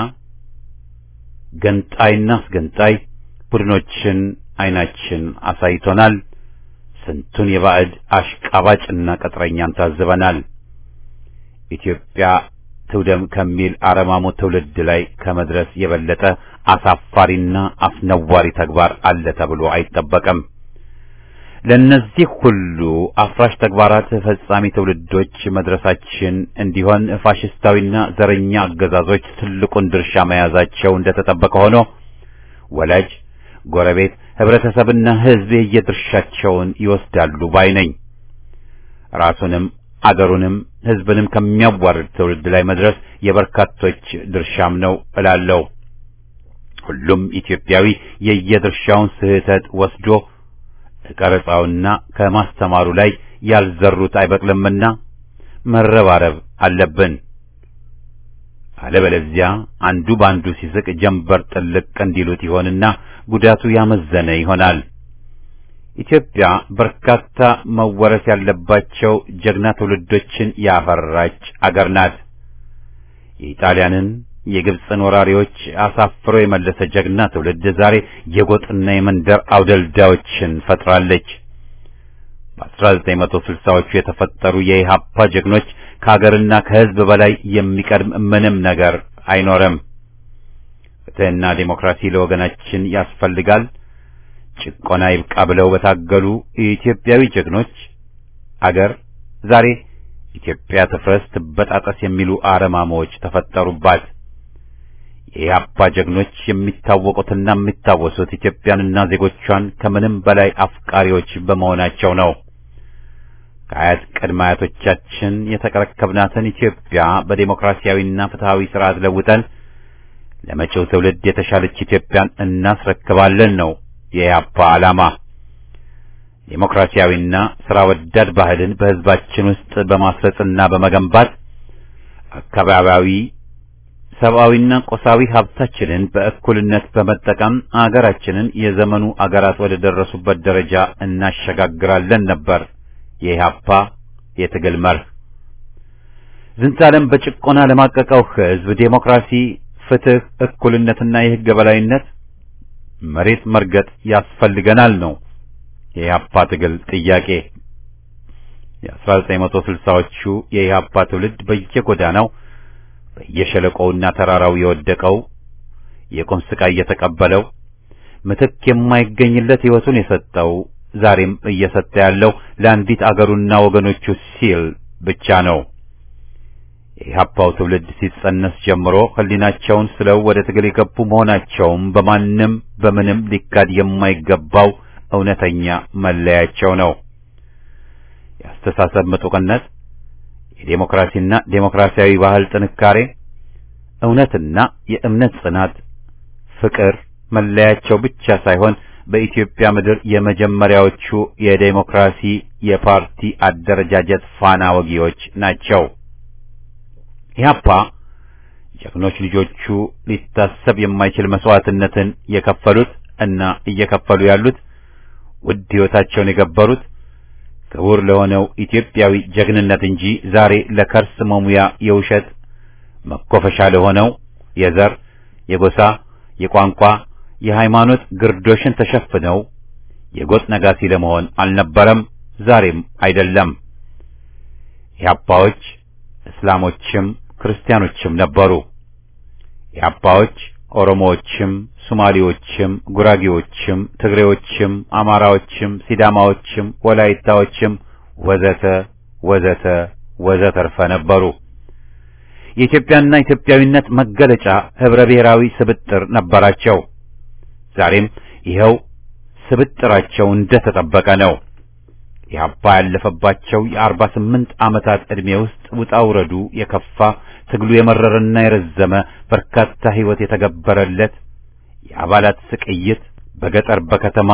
ገንጣይና አስገንጣይ ቡድኖችን አይናችን አሳይቶናል። ስንቱን የባዕድ አሽቃባጭና ቅጥረኛን ታዝበናል። ኢትዮጵያ ትውደም ከሚል አረማሞ ትውልድ ላይ ከመድረስ የበለጠ አሳፋሪና አስነዋሪ ተግባር አለ ተብሎ አይጠበቅም። ለእነዚህ ሁሉ አፍራሽ ተግባራት ፈጻሚ ትውልዶች መድረሳችን እንዲሆን ፋሽስታዊና ዘረኛ አገዛዞች ትልቁን ድርሻ መያዛቸው እንደተጠበቀ ሆኖ ወላጅ፣ ጎረቤት፣ ህብረተሰብና ህዝብ የየድርሻቸውን ይወስዳሉ ባይ ነኝ። ራሱንም አገሩንም ህዝብንም ከሚያዋርድ ትውልድ ላይ መድረስ የበርካቶች ድርሻም ነው እላለሁ። ሁሉም ኢትዮጵያዊ የየድርሻውን ስህተት ወስዶ ከቀረጻውና ከማስተማሩ ላይ ያልዘሩት አይበቅልምና መረባረብ አለብን። አለበለዚያ አንዱ ባንዱ ሲስቅ ጀንበር ጥልቅ እንዲሉት ይሆንና ጉዳቱ ያመዘነ ይሆናል። ኢትዮጵያ በርካታ መወረስ ያለባቸው ጀግና ትውልዶችን ያፈራች አገር ናት። የኢጣሊያንን የግብፅን ወራሪዎች አሳፍሮ የመለሰ ጀግና ትውልድ ዛሬ የጎጥና የመንደር አውደልዳዮችን ፈጥራለች። በ1960ዎቹ የተፈጠሩ የኢሃፓ ጀግኖች ከሀገርና ከሕዝብ በላይ የሚቀድም ምንም ነገር አይኖርም። ፍትሕና ዴሞክራሲ ለወገናችን ያስፈልጋል። ጭቆና ይብቃ ብለው በታገሉ የኢትዮጵያዊ ጀግኖች አገር ዛሬ ኢትዮጵያ ትፍረስ ትበጣጠስ የሚሉ አረማሞች ተፈጠሩባት። የኢህአፓ ጀግኖች የሚታወቁትና የሚታወሱት ኢትዮጵያንና ዜጎቿን ከምንም በላይ አፍቃሪዎች በመሆናቸው ነው። ከአያት ቅድመ አያቶቻችን የተረከብናትን ኢትዮጵያ በዴሞክራሲያዊና ፍትሃዊ ስርዓት ለውጠን ለመጪው ትውልድ የተሻለች ኢትዮጵያን እናስረክባለን ነው የኢህአፓ ዓላማ። ዴሞክራሲያዊና ስራ ወዳድ ባህልን በህዝባችን ውስጥ በማስረጽና በመገንባት አካባቢያዊ ሰብአዊና ቆሳዊ ሀብታችንን በእኩልነት በመጠቀም አገራችንን የዘመኑ አገራት ወደ ደረሱበት ደረጃ እናሸጋግራለን ነበር የኢህአፓ የትግል መርህ። ዝንታለም በጭቆና ለማቀቀው ህዝብ ዴሞክራሲ፣ ፍትህ፣ እኩልነትና የህግ የበላይነት መሬት መርገጥ ያስፈልገናል ነው የኢህአፓ ትግል ጥያቄ። የ1960ዎቹ የኢህአፓ ትውልድ በየጎዳናው በየሸለቆውና ተራራው የወደቀው የቁም ስቃይ የተቀበለው ምትክ የማይገኝለት ህይወቱን የሰጠው ዛሬም እየሰጠ ያለው ለአንዲት አገሩና ወገኖቹ ሲል ብቻ ነው። የኢህአፓው ትውልድ ሲጸነስ ጀምሮ ህሊናቸውን ስለው ወደ ትግል የገቡ መሆናቸውም በማንም በምንም ሊካድ የማይገባው እውነተኛ መለያቸው ነው። የአስተሳሰብ ምጡቅነት፣ የዴሞክራሲና ዴሞክራሲያዊ ባህል ጥንካሬ፣ እውነትና የእምነት ጽናት፣ ፍቅር መለያቸው ብቻ ሳይሆን በኢትዮጵያ ምድር የመጀመሪያዎቹ የዴሞክራሲ የፓርቲ አደረጃጀት ፋና ወጊዎች ናቸው። ኢህአፓ ጀግኖች ልጆቹ ሊታሰብ የማይችል መስዋዕትነትን የከፈሉት እና እየከፈሉ ያሉት ውድ ሕይወታቸውን የገበሩት ክቡር ለሆነው ኢትዮጵያዊ ጀግንነት እንጂ ዛሬ ለከርስ መሙያ የውሸት መኮፈሻ ለሆነው የዘር፣ የጎሳ፣ የቋንቋ፣ የሃይማኖት ግርዶሽን ተሸፍነው የጎጥ ነጋሲ ለመሆን አልነበረም፣ ዛሬም አይደለም። ኢህአፓዎች እስላሞችም ክርስቲያኖችም ነበሩ። ኢህአፓዎች ኦሮሞዎችም፣ ሶማሌዎችም፣ ጉራጌዎችም፣ ትግሬዎችም፣ አማራዎችም፣ ሲዳማዎችም፣ ወላይታዎችም ወዘተ ወዘተ ወዘተርፈ ነበሩ። የኢትዮጵያና ኢትዮጵያዊነት መገለጫ ህብረ ብሔራዊ ስብጥር ነበራቸው። ዛሬም ይኸው ስብጥራቸው እንደተጠበቀ ነው። ኢህአፓ ያለፈባቸው የአርባ ስምንት ዓመታት ዕድሜ ውስጥ ውጣ ውረዱ የከፋ ትግሉ የመረረና የረዘመ በርካታ ሕይወት የተገበረለት የአባላት ስቅይት በገጠር በከተማ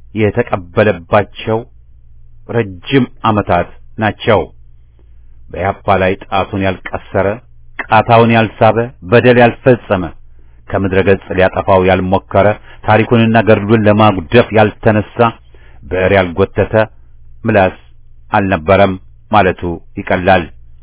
የተቀበለባቸው ረጅም ዓመታት ናቸው። በኢህአፓ ላይ ጣቱን ያልቀሰረ ቃታውን ያልሳበ በደል ያልፈጸመ ከምድረ ገጽ ሊያጠፋው ያልሞከረ ታሪኩንና ገድሉን ለማጉደፍ ያልተነሳ ብዕር ያልጎተተ ምላስ አልነበረም ማለቱ ይቀላል።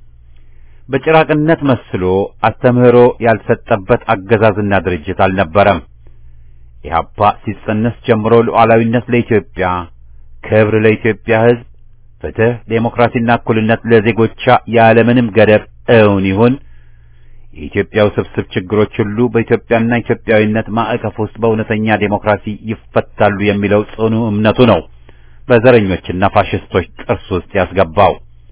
በጭራቅነት መስሎ አስተምህሮ ያልሰጠበት አገዛዝና ድርጅት አልነበረም። ኢህአፓ ሲጸነስ ጀምሮ ሉዓላዊነት ለኢትዮጵያ፣ ክብር ለኢትዮጵያ ሕዝብ፣ ፍትህ፣ ዴሞክራሲና እኩልነት ለዜጎቿ ያለምንም ገደብ እውን ይሁን የኢትዮጵያ ውስብስብ ችግሮች ሁሉ በኢትዮጵያና ኢትዮጵያዊነት ማዕቀፍ ውስጥ በእውነተኛ ዴሞክራሲ ይፈታሉ የሚለው ጽኑ እምነቱ ነው በዘረኞችና ፋሽስቶች ጥርስ ውስጥ ያስገባው።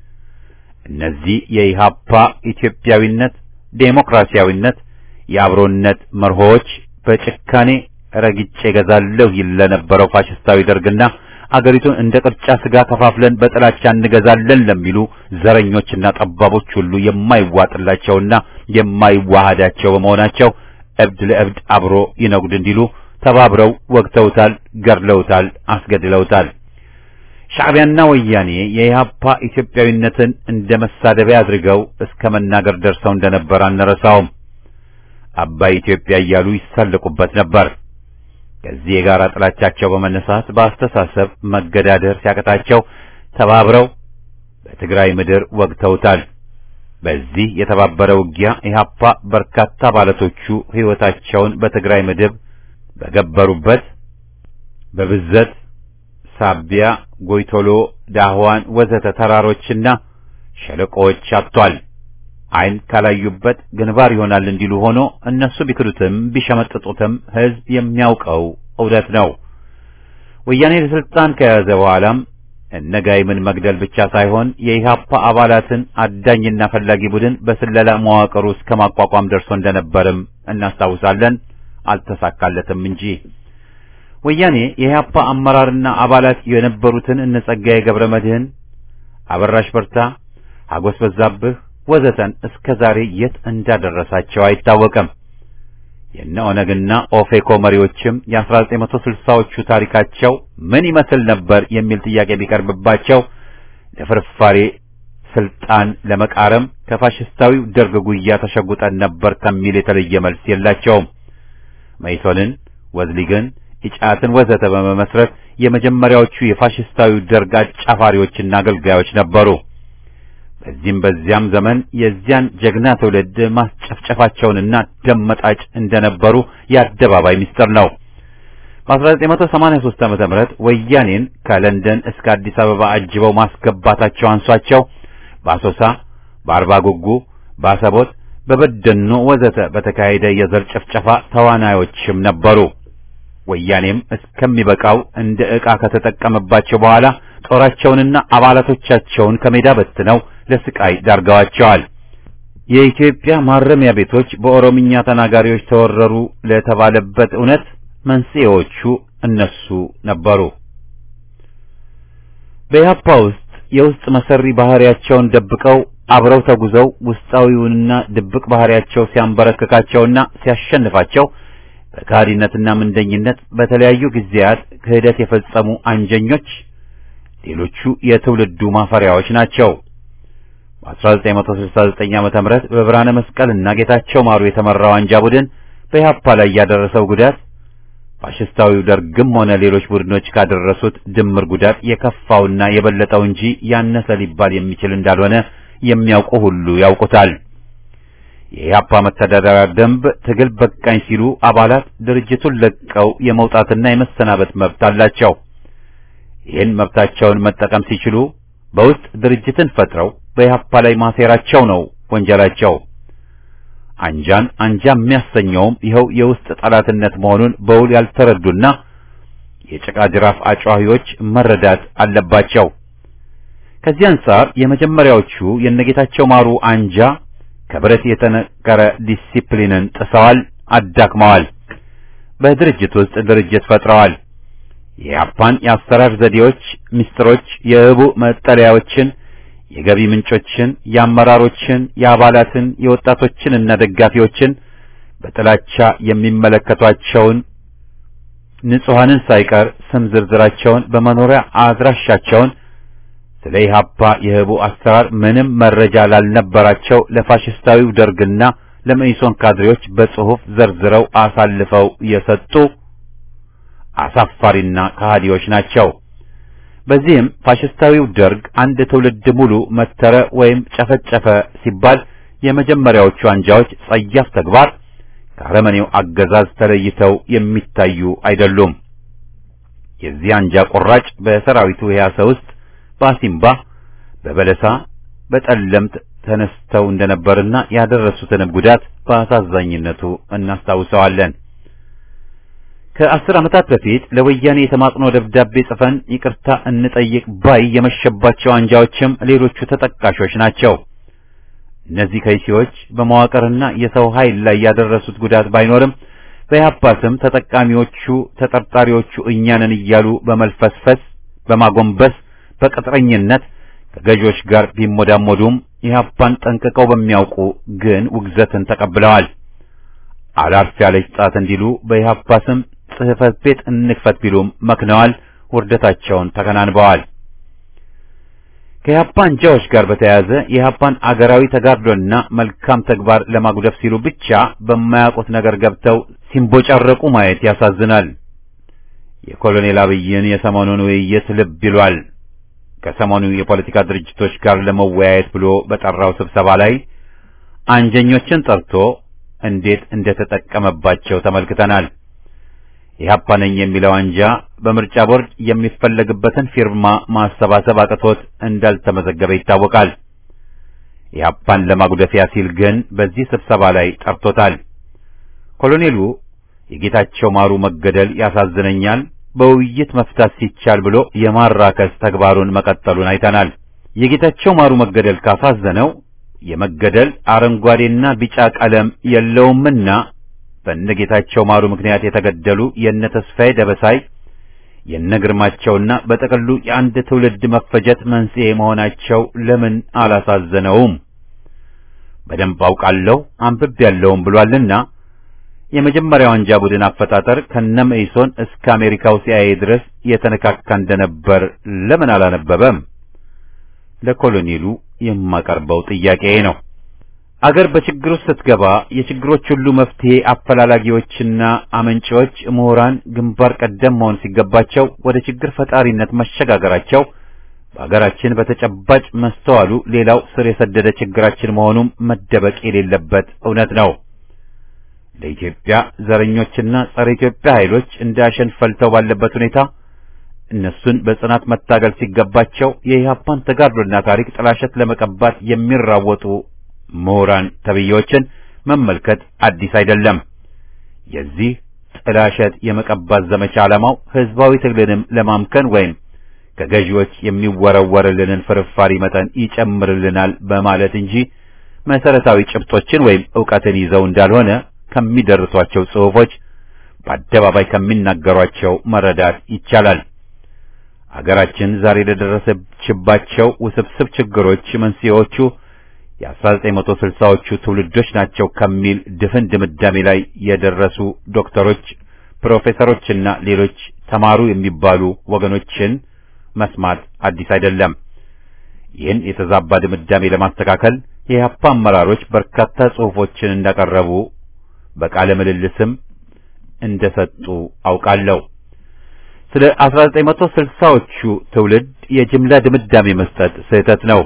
እነዚህ የኢሃፓ ኢትዮጵያዊነት፣ ዴሞክራሲያዊነት፣ የአብሮነት መርሆዎች በጭካኔ ረግጬ ገዛለሁ ይል ለነበረው ፋሽስታዊ ደርግና አገሪቱን እንደ ቅርጫ ስጋ ከፋፍለን በጥላቻ እንገዛለን ለሚሉ ዘረኞችና ጠባቦች ሁሉ የማይዋጥላቸውና የማይዋሃዳቸው በመሆናቸው እብድ ለእብድ አብሮ ይነጉድ እንዲሉ ተባብረው ወግተውታል፣ ገድለውታል፣ አስገድለውታል። ሻዕቢያና ወያኔ የኢህአፓ ኢትዮጵያዊነትን እንደ መሳደቢያ አድርገው እስከ መናገር ደርሰው እንደነበር አንረሳውም። አባይ ኢትዮጵያ እያሉ ይሳለቁበት ነበር። ከዚህ የጋራ ጥላቻቸው በመነሳት በአስተሳሰብ መገዳደር ሲያቀታቸው ተባብረው በትግራይ ምድር ወግተውታል። በዚህ የተባበረ ውጊያ ኢህአፓ በርካታ አባላቶቹ ሕይወታቸውን በትግራይ ምድር በገበሩበት በብዘት ሳቢያ፣ ጎይቶሎ፣ ዳህዋን ወዘተ ተራሮችና ሸለቆዎች አጥቷል። ዓይን ካላዩበት ግንባር ይሆናል እንዲሉ ሆኖ እነሱ ቢክዱትም ቢሸመጥጡትም ሕዝብ የሚያውቀው እውነት ነው። ወያኔ ለስልጣን ከያዘ በኋላም እነጋይምን መግደል ብቻ ሳይሆን የኢህአፓ አባላትን አዳኝና ፈላጊ ቡድን በስለላ መዋቅሩ እስከ ማቋቋም ደርሶ እንደነበርም እናስታውሳለን። አልተሳካለትም እንጂ ወያኔ የኢህአፓ አመራርና አባላት የነበሩትን እነ ጸጋዬ ገብረ መድህን፣ አበራሽ በርታ፣ ሀጎስ በዛብህ ወዘተን እስከ ዛሬ የት እንዳደረሳቸው አይታወቅም። የነ ኦነግና ኦፌኮ መሪዎችም የ1960ዎቹ ታሪካቸው ምን ይመስል ነበር የሚል ጥያቄ ቢቀርብባቸው ለፍርፋሬ ስልጣን ለመቃረም ከፋሽስታዊው ደርግ ጉያ ተሸጉጠን ነበር ከሚል የተለየ መልስ የላቸውም። መይሶንን፣ ወዝሊግን፣ ኢጫትን ወዘተ በመመስረት የመጀመሪያዎቹ የፋሽስታዊው ደርግ አጫፋሪዎችና አገልጋዮች ነበሩ። በዚህም በዚያም ዘመን የዚያን ጀግና ትውልድ ማስጨፍጨፋቸውንና ደም መጣጭ እንደነበሩ የአደባባይ ምስጢር ነው። በ1983 ዓመተ ምህረት ወያኔን ከለንደን እስከ አዲስ አበባ አጅበው ማስገባታቸው አንሷቸው በአሶሳ፣ በአርባ ጉጉ፣ በአሰቦት፣ በበደኖ ወዘተ በተካሄደ የዘር ጭፍጨፋ ተዋናዮችም ነበሩ። ወያኔም እስከሚበቃው እንደ ዕቃ ከተጠቀመባቸው በኋላ ጦራቸውንና አባላቶቻቸውን ከሜዳ በትነው ለስቃይ ዳርገዋቸዋል። የኢትዮጵያ ማረሚያ ቤቶች በኦሮምኛ ተናጋሪዎች ተወረሩ ለተባለበት እውነት መንስኤዎቹ እነሱ ነበሩ። በኢህአፓ ውስጥ የውስጥ መሰሪ ባህሪያቸውን ደብቀው አብረው ተጉዘው ውስጣዊውንና ድብቅ ባህሪያቸው ሲያንበረክካቸውና ሲያሸንፋቸው በካህዲነትና ምንደኝነት በተለያዩ ጊዜያት ክህደት የፈጸሙ አንጀኞች ሌሎቹ የትውልዱ ማፈሪያዎች ናቸው። በ1969 ዓመተ ምህረት በብርሃነ መስቀልና ጌታቸው ማሩ የተመራው አንጃ ቡድን በኢህአፓ ላይ ያደረሰው ጉዳት ፋሽስታዊው ደርግም ሆነ ሌሎች ቡድኖች ካደረሱት ድምር ጉዳት የከፋውና የበለጠው እንጂ ያነሰ ሊባል የሚችል እንዳልሆነ የሚያውቁ ሁሉ ያውቁታል። የኢህአፓ መተዳደሪያ ደንብ ትግል በቃኝ ሲሉ አባላት ድርጅቱን ለቀው የመውጣትና የመሰናበት መብት አላቸው። ይህን መብታቸውን መጠቀም ሲችሉ በውስጥ ድርጅትን ፈጥረው በኢህአፓ ላይ ማሴራቸው ነው ወንጀላቸው። አንጃን አንጃ የሚያሰኘውም ይኸው የውስጥ ጠላትነት መሆኑን በውል ያልተረዱና የጭቃ ጅራፍ አጫዋሂዎች መረዳት አለባቸው። ከዚህ አንጻር የመጀመሪያዎቹ የነጌታቸው ማሩ አንጃ ከብረት የተነቀረ ዲሲፕሊንን ጥሰዋል፣ አዳክመዋል። በድርጅት ውስጥ ድርጅት ፈጥረዋል። የኢህአፓን የአሰራር ዘዴዎች፣ ምስጢሮች፣ የህቡ መጠለያዎችን የገቢ ምንጮችን፣ የአመራሮችን፣ የአባላትን፣ የወጣቶችን እና ደጋፊዎችን በጥላቻ የሚመለከቷቸውን ንጹሐንን ሳይቀር ስም ዝርዝራቸውን በመኖሪያ አድራሻቸውን ስለ ኢህአፓ የህቡ አሰራር ምንም መረጃ ላልነበራቸው ለፋሽስታዊው ደርግና ለመኢሶን ካድሬዎች በጽሑፍ ዘርዝረው አሳልፈው የሰጡ አሳፋሪና ከሃዲዎች ናቸው። በዚህም ፋሽስታዊው ደርግ አንድ ትውልድ ሙሉ መተረ ወይም ጨፈጨፈ ሲባል የመጀመሪያዎቹ አንጃዎች ጸያፍ ተግባር ከአረመኔው አገዛዝ ተለይተው የሚታዩ አይደሉም። የዚህ አንጃ ቁራጭ በሰራዊቱ ህያሰ ውስጥ በአሲምባ፣ በበለሳ፣ በጠለምት ተነስተው እንደነበርና ያደረሱትንም ጉዳት በአሳዛኝነቱ እናስታውሰዋለን። ከአስር ዓመታት በፊት ለወያኔ የተማጽኖ ደብዳቤ ጽፈን ይቅርታ እንጠይቅ ባይ የመሸባቸው አንጃዎችም ሌሎቹ ተጠቃሾች ናቸው። እነዚህ ከይሲዎች በመዋቅርና የሰው ኃይል ላይ ያደረሱት ጉዳት ባይኖርም በኢህአፓ ስም ተጠቃሚዎቹ ተጠርጣሪዎቹ እኛንን እያሉ በመልፈስፈስ በማጎንበስ በቅጥረኝነት ከገዢዎች ጋር ቢሞዳሞዱም ኢህአፓን ጠንቅቀው በሚያውቁ ግን ውግዘትን ተቀብለዋል። አላርፍ ያለች ጣት እንዲሉ በኢህአፓ ስም ጽሕፈት ቤት እንክፈት ቢሉም መክነዋል። ውርደታቸውን ተከናንበዋል። ከኢህአፓ አንጃዎች ጋር በተያያዘ የኢህአፓን አገራዊ ተጋድሎና መልካም ተግባር ለማጉደፍ ሲሉ ብቻ በማያውቁት ነገር ገብተው ሲንቦጫረቁ ማየት ያሳዝናል። የኮሎኔል አብይን የሰሞኑን ውይይት ልብ ይሏል። ከሰሞኑ የፖለቲካ ድርጅቶች ጋር ለመወያየት ብሎ በጠራው ስብሰባ ላይ አንጀኞችን ጠርቶ እንዴት እንደተጠቀመባቸው ተመልክተናል። ኢህአፓ ነኝ የሚለው አንጃ በምርጫ ቦርድ የሚፈለግበትን ፊርማ ማሰባሰብ አቅቶት እንዳልተመዘገበ ይታወቃል። ኢህአፓን ለማጉደፊያ ሲል ግን በዚህ ስብሰባ ላይ ጠርቶታል። ኮሎኔሉ የጌታቸው ማሩ መገደል ያሳዝነኛል፣ በውይይት መፍታት ሲቻል ብሎ የማራከስ ተግባሩን መቀጠሉን አይተናል። የጌታቸው ማሩ መገደል ካሳዘነው የመገደል አረንጓዴና ቢጫ ቀለም የለውምና በነጌታቸው ማሩ ምክንያት የተገደሉ የነ ተስፋዬ ደበሳይ የነ ግርማቸውና በጥቅሉ የአንድ ትውልድ መፈጀት መንስኤ መሆናቸው ለምን አላሳዘነውም? በደንብ አውቃለሁ አንብቤያለሁም ብሏልና የመጀመሪያው አንጃ ቡድን አፈጣጠር ከነ መኢሶን እስከ አሜሪካው ሲአይኤ ድረስ የተነካካ እንደነበር ለምን አላነበበም? ለኮሎኔሉ የማቀርበው ጥያቄ ነው። አገር በችግር ውስጥ ስትገባ የችግሮች ሁሉ መፍትሄ አፈላላጊዎችና አመንጪዎች ምሁራን ግንባር ቀደም መሆን ሲገባቸው ወደ ችግር ፈጣሪነት መሸጋገራቸው በአገራችን በተጨባጭ መስተዋሉ ሌላው ስር የሰደደ ችግራችን መሆኑም መደበቅ የሌለበት እውነት ነው። ለኢትዮጵያ ዘረኞችና ጸረ ኢትዮጵያ ኃይሎች እንዳሸን ፈልተው ባለበት ሁኔታ እነሱን በጽናት መታገል ሲገባቸው የኢህአፓን ተጋድሎና ታሪክ ጥላሸት ለመቀባት የሚራወጡ ምሁራን ተብዬዎችን መመልከት አዲስ አይደለም። የዚህ ጥላሸት የመቀባት ዘመቻ ዓላማው ህዝባዊ ትግልንም ለማምከን ወይም ከገዢዎች የሚወረወርልንን ፍርፋሪ መጠን ይጨምርልናል በማለት እንጂ መሰረታዊ ጭብጦችን ወይም ዕውቀትን ይዘው እንዳልሆነ ከሚደርሷቸው ጽሑፎች በአደባባይ ከሚናገሯቸው መረዳት ይቻላል። አገራችን ዛሬ ለደረሰችባቸው ውስብስብ ችግሮች መንስኤዎቹ የ1960ዎቹ ትውልዶች ናቸው ከሚል ድፍን ድምዳሜ ላይ የደረሱ ዶክተሮች፣ ፕሮፌሰሮችና ሌሎች ተማሩ የሚባሉ ወገኖችን መስማት አዲስ አይደለም። ይህን የተዛባ ድምዳሜ ለማስተካከል የኢህአፓ አመራሮች በርካታ ጽሑፎችን እንዳቀረቡ በቃለ ምልልስም እንደሰጡ አውቃለሁ። ስለ 1960ዎቹ ትውልድ የጅምላ ድምዳሜ መስጠት ስህተት ነው።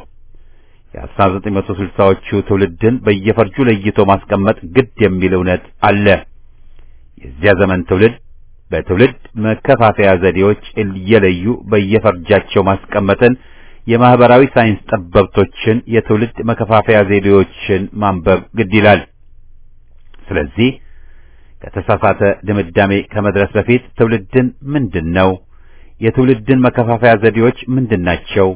የ1960ዎቹ ትውልድን በየፈርጁ ለይቶ ማስቀመጥ ግድ የሚል እውነት አለ። የዚያ ዘመን ትውልድ በትውልድ መከፋፈያ ዘዴዎች እየለዩ በየፈርጃቸው ማስቀመጥን የማህበራዊ ሳይንስ ጠበብቶችን የትውልድ መከፋፈያ ዘዴዎችን ማንበብ ግድ ይላል። ስለዚህ ከተሳሳተ ድምዳሜ ከመድረስ በፊት ትውልድን ምንድን ነው? የትውልድን መከፋፈያ ዘዴዎች ምንድን ናቸው?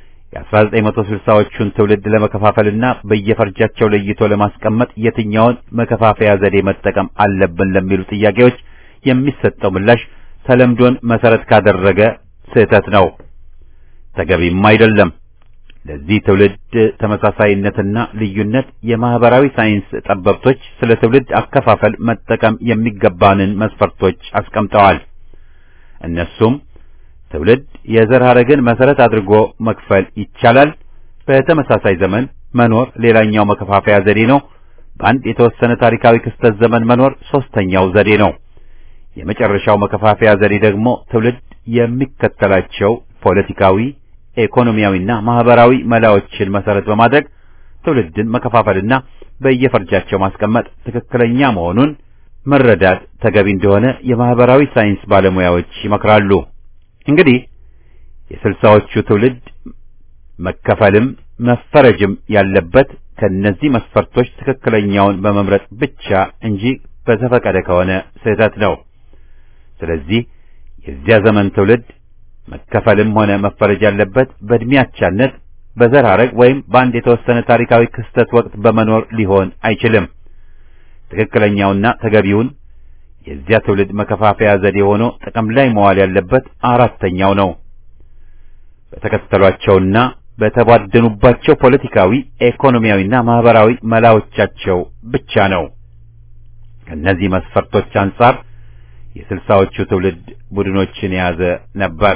የ1960ዎቹን ትውልድ ለመከፋፈልና በየፈርጃቸው ለይቶ ለማስቀመጥ የትኛውን መከፋፈያ ዘዴ መጠቀም አለብን ለሚሉ ጥያቄዎች የሚሰጠው ምላሽ ተለምዶን መሰረት ካደረገ ስህተት ነው፣ ተገቢም አይደለም። ለዚህ ትውልድ ተመሳሳይነትና ልዩነት የማህበራዊ ሳይንስ ጠበብቶች ስለ ትውልድ አከፋፈል መጠቀም የሚገባንን መስፈርቶች አስቀምጠዋል። እነሱም ትውልድ የዘር ሐረግን መሰረት አድርጎ መክፈል ይቻላል። በተመሳሳይ ዘመን መኖር ሌላኛው መከፋፈያ ዘዴ ነው። በአንድ የተወሰነ ታሪካዊ ክስተት ዘመን መኖር ሶስተኛው ዘዴ ነው። የመጨረሻው መከፋፈያ ዘዴ ደግሞ ትውልድ የሚከተላቸው ፖለቲካዊ፣ ኢኮኖሚያዊና ማህበራዊ መላዎችን መሰረት በማድረግ ትውልድን መከፋፈልና በየፈርጃቸው ማስቀመጥ ትክክለኛ መሆኑን መረዳት ተገቢ እንደሆነ የማህበራዊ ሳይንስ ባለሙያዎች ይመክራሉ። እንግዲህ የስልሳዎቹ ትውልድ መከፈልም መፈረጅም ያለበት ከነዚህ መስፈርቶች ትክክለኛውን በመምረጥ ብቻ እንጂ በዘፈቀደ ከሆነ ስህተት ነው። ስለዚህ የዚያ ዘመን ትውልድ መከፈልም ሆነ መፈረጅ ያለበት በእድሜ አቻነት፣ በዘር ሐረግ ወይም በአንድ የተወሰነ ታሪካዊ ክስተት ወቅት በመኖር ሊሆን አይችልም። ትክክለኛውና ተገቢውን የዚያ ትውልድ መከፋፈያ ዘዴ ሆኖ ጥቅም ላይ መዋል ያለበት አራተኛው ነው። በተከተሏቸውና በተቧደኑባቸው ፖለቲካዊ፣ ኢኮኖሚያዊና ማህበራዊ መላዎቻቸው ብቻ ነው። ከእነዚህ መስፈርቶች አንጻር የስልሳዎቹ ትውልድ ቡድኖችን የያዘ ነበር።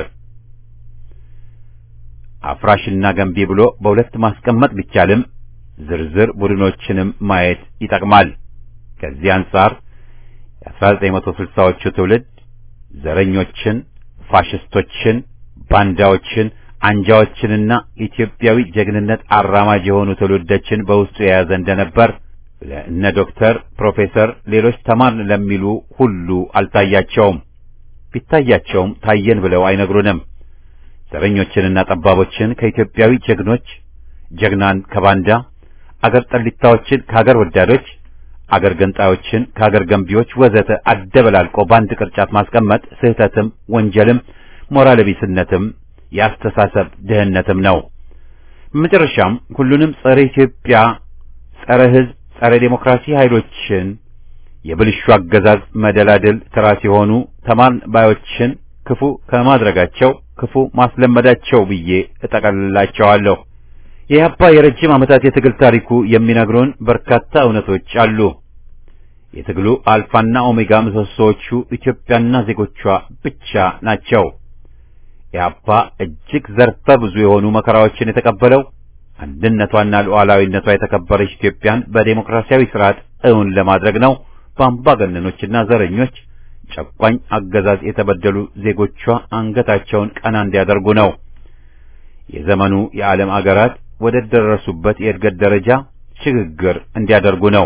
አፍራሽና ገንቢ ብሎ በሁለት ማስቀመጥ ቢቻልም ዝርዝር ቡድኖችንም ማየት ይጠቅማል። ከዚህ አንጻር የ1960ዎቹ ትውልድ ዘረኞችን፣ ፋሽስቶችን፣ ባንዳዎችን፣ አንጃዎችንና ኢትዮጵያዊ ጀግንነት አራማጅ የሆኑ ትውልዶችን በውስጡ የያዘ እንደነበር እነ ዶክተር፣ ፕሮፌሰር፣ ሌሎች ተማርን ለሚሉ ሁሉ አልታያቸውም። ቢታያቸውም ታየን ብለው አይነግሩንም። ዘረኞችንና ጠባቦችን ከኢትዮጵያዊ ጀግኖች፣ ጀግናን ከባንዳ፣ አገር ጠሊታዎችን ከአገር ወዳዶች፣ አገር ገንጣዮችን ከአገር ገንቢዎች ወዘተ አደበላልቆ በአንድ ቅርጫት ማስቀመጥ ስህተትም ወንጀልም ሞራል ቢስነትም የአስተሳሰብ ድህነትም ነው። በመጨረሻም ሁሉንም ጸረ ኢትዮጵያ፣ ጸረ ሕዝብ፣ ጸረ ዴሞክራሲ ኃይሎችን የብልሹ አገዛዝ መደላድል ተራ ሲሆኑ ተማርን ባዮችን ክፉ ከማድረጋቸው ክፉ ማስለመዳቸው ብዬ እጠቀልላቸዋለሁ። የኢህአፓ የረጅም ዓመታት የትግል ታሪኩ የሚነግሩን በርካታ እውነቶች አሉ። የትግሉ አልፋና ኦሜጋ ምሰሶዎቹ ኢትዮጵያና ዜጎቿ ብቻ ናቸው። ኢህአፓ እጅግ ዘርፈ ብዙ የሆኑ መከራዎችን የተቀበለው አንድነቷና ሉዓላዊነቷ የተከበረች ኢትዮጵያን በዴሞክራሲያዊ ስርዓት እውን ለማድረግ ነው። በአምባገነኖችና ዘረኞች ጨቋኝ አገዛዝ የተበደሉ ዜጎቿ አንገታቸውን ቀና እንዲያደርጉ ነው። የዘመኑ የዓለም አገራት ወደ ደረሱበት የእድገት ደረጃ ሽግግር እንዲያደርጉ ነው።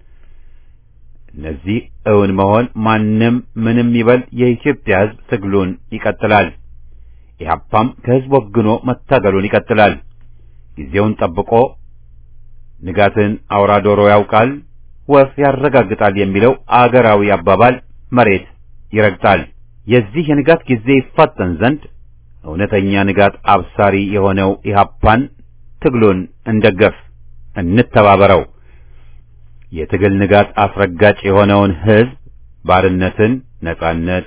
እነዚህ እውን መሆን ማንም ምንም ይበል የኢትዮጵያ ሕዝብ ትግሉን ይቀጥላል። ኢህአፓም ከሕዝብ ወግኖ መታገሉን ይቀጥላል። ጊዜውን ጠብቆ ንጋትን አውራ ዶሮ ያውቃል፣ ወፍ ያረጋግጣል የሚለው አገራዊ አባባል መሬት ይረግጣል። የዚህ የንጋት ጊዜ ይፋጠን ዘንድ እውነተኛ ንጋት አብሳሪ የሆነው ኢህአፓን ትግሉን እንደገፍ፣ እንተባበረው። የትግል ንጋት አስረጋጭ የሆነውን ሕዝብ ባርነትን ነጻነት፣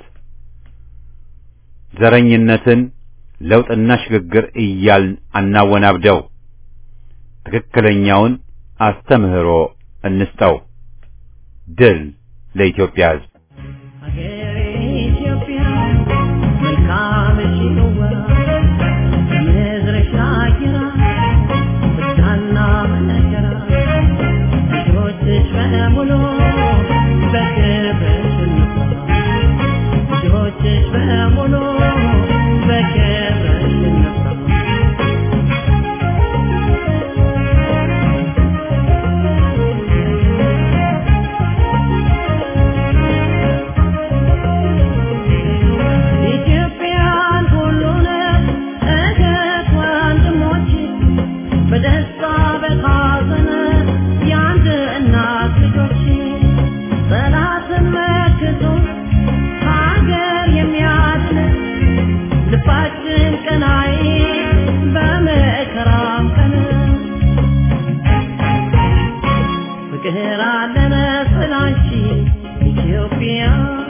ዘረኝነትን ለውጥና ሽግግር እያልን አናወናብደው። ትክክለኛውን አስተምህሮ እንስጠው። ድል ለኢትዮጵያ ሕዝብ! ሀገሬ ኢትዮጵያ መልካምሽ ነዋ ምድርሽ አጊራ ብታና መነገራ ልጆችሽ በሙሉ በክብርሽ እንኩራ ልጆችሽ በሙሉ በክብርሽ እንኩራ ኢትዮጵያን ሁሉን እህት ወንድሞች በደስታ በሐዘን የአንድ እናት ልጆች ጠላትን መክቶ ሀገር የሚያድን ልባችን ቀናይ በመከራም ቀን ፍቅር አለን ስላንቺ ኢትዮጵያ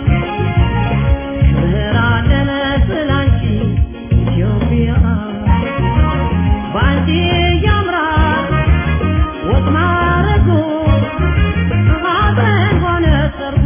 ክብር አለን ስላንቺ ኢትዮጵያ ባንቺ ያምራል ወግ ማረጉ ሐዘን ሆነ ሰርጉ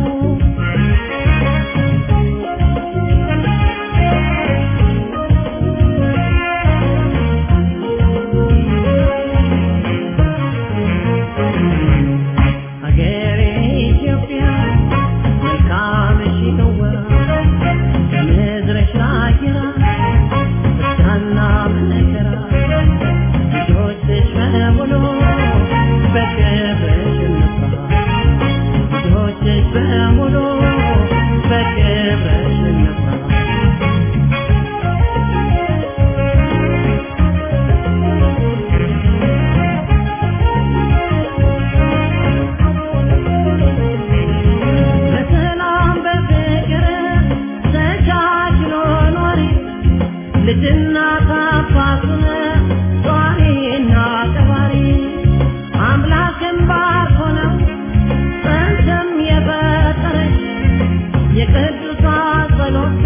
ሀገሬ ኢትዮጵያ መልካምሽ ነዋ ምድርሽ አጊራ ብታና መነገራ ልጆችሽ በሙሉ በክብርሽ እንኩራ ልጆችሽ በሙሉ በክብርሽ እንኩራ በሰላም በፍቅር ተቻችሎ ኖሪ ልጅና ታፋቱን ጧሪና ቀባሪ አምላክን ባርኮ ነው ጸንተም የፈጠረሽ የቅዱሳን ጸሎት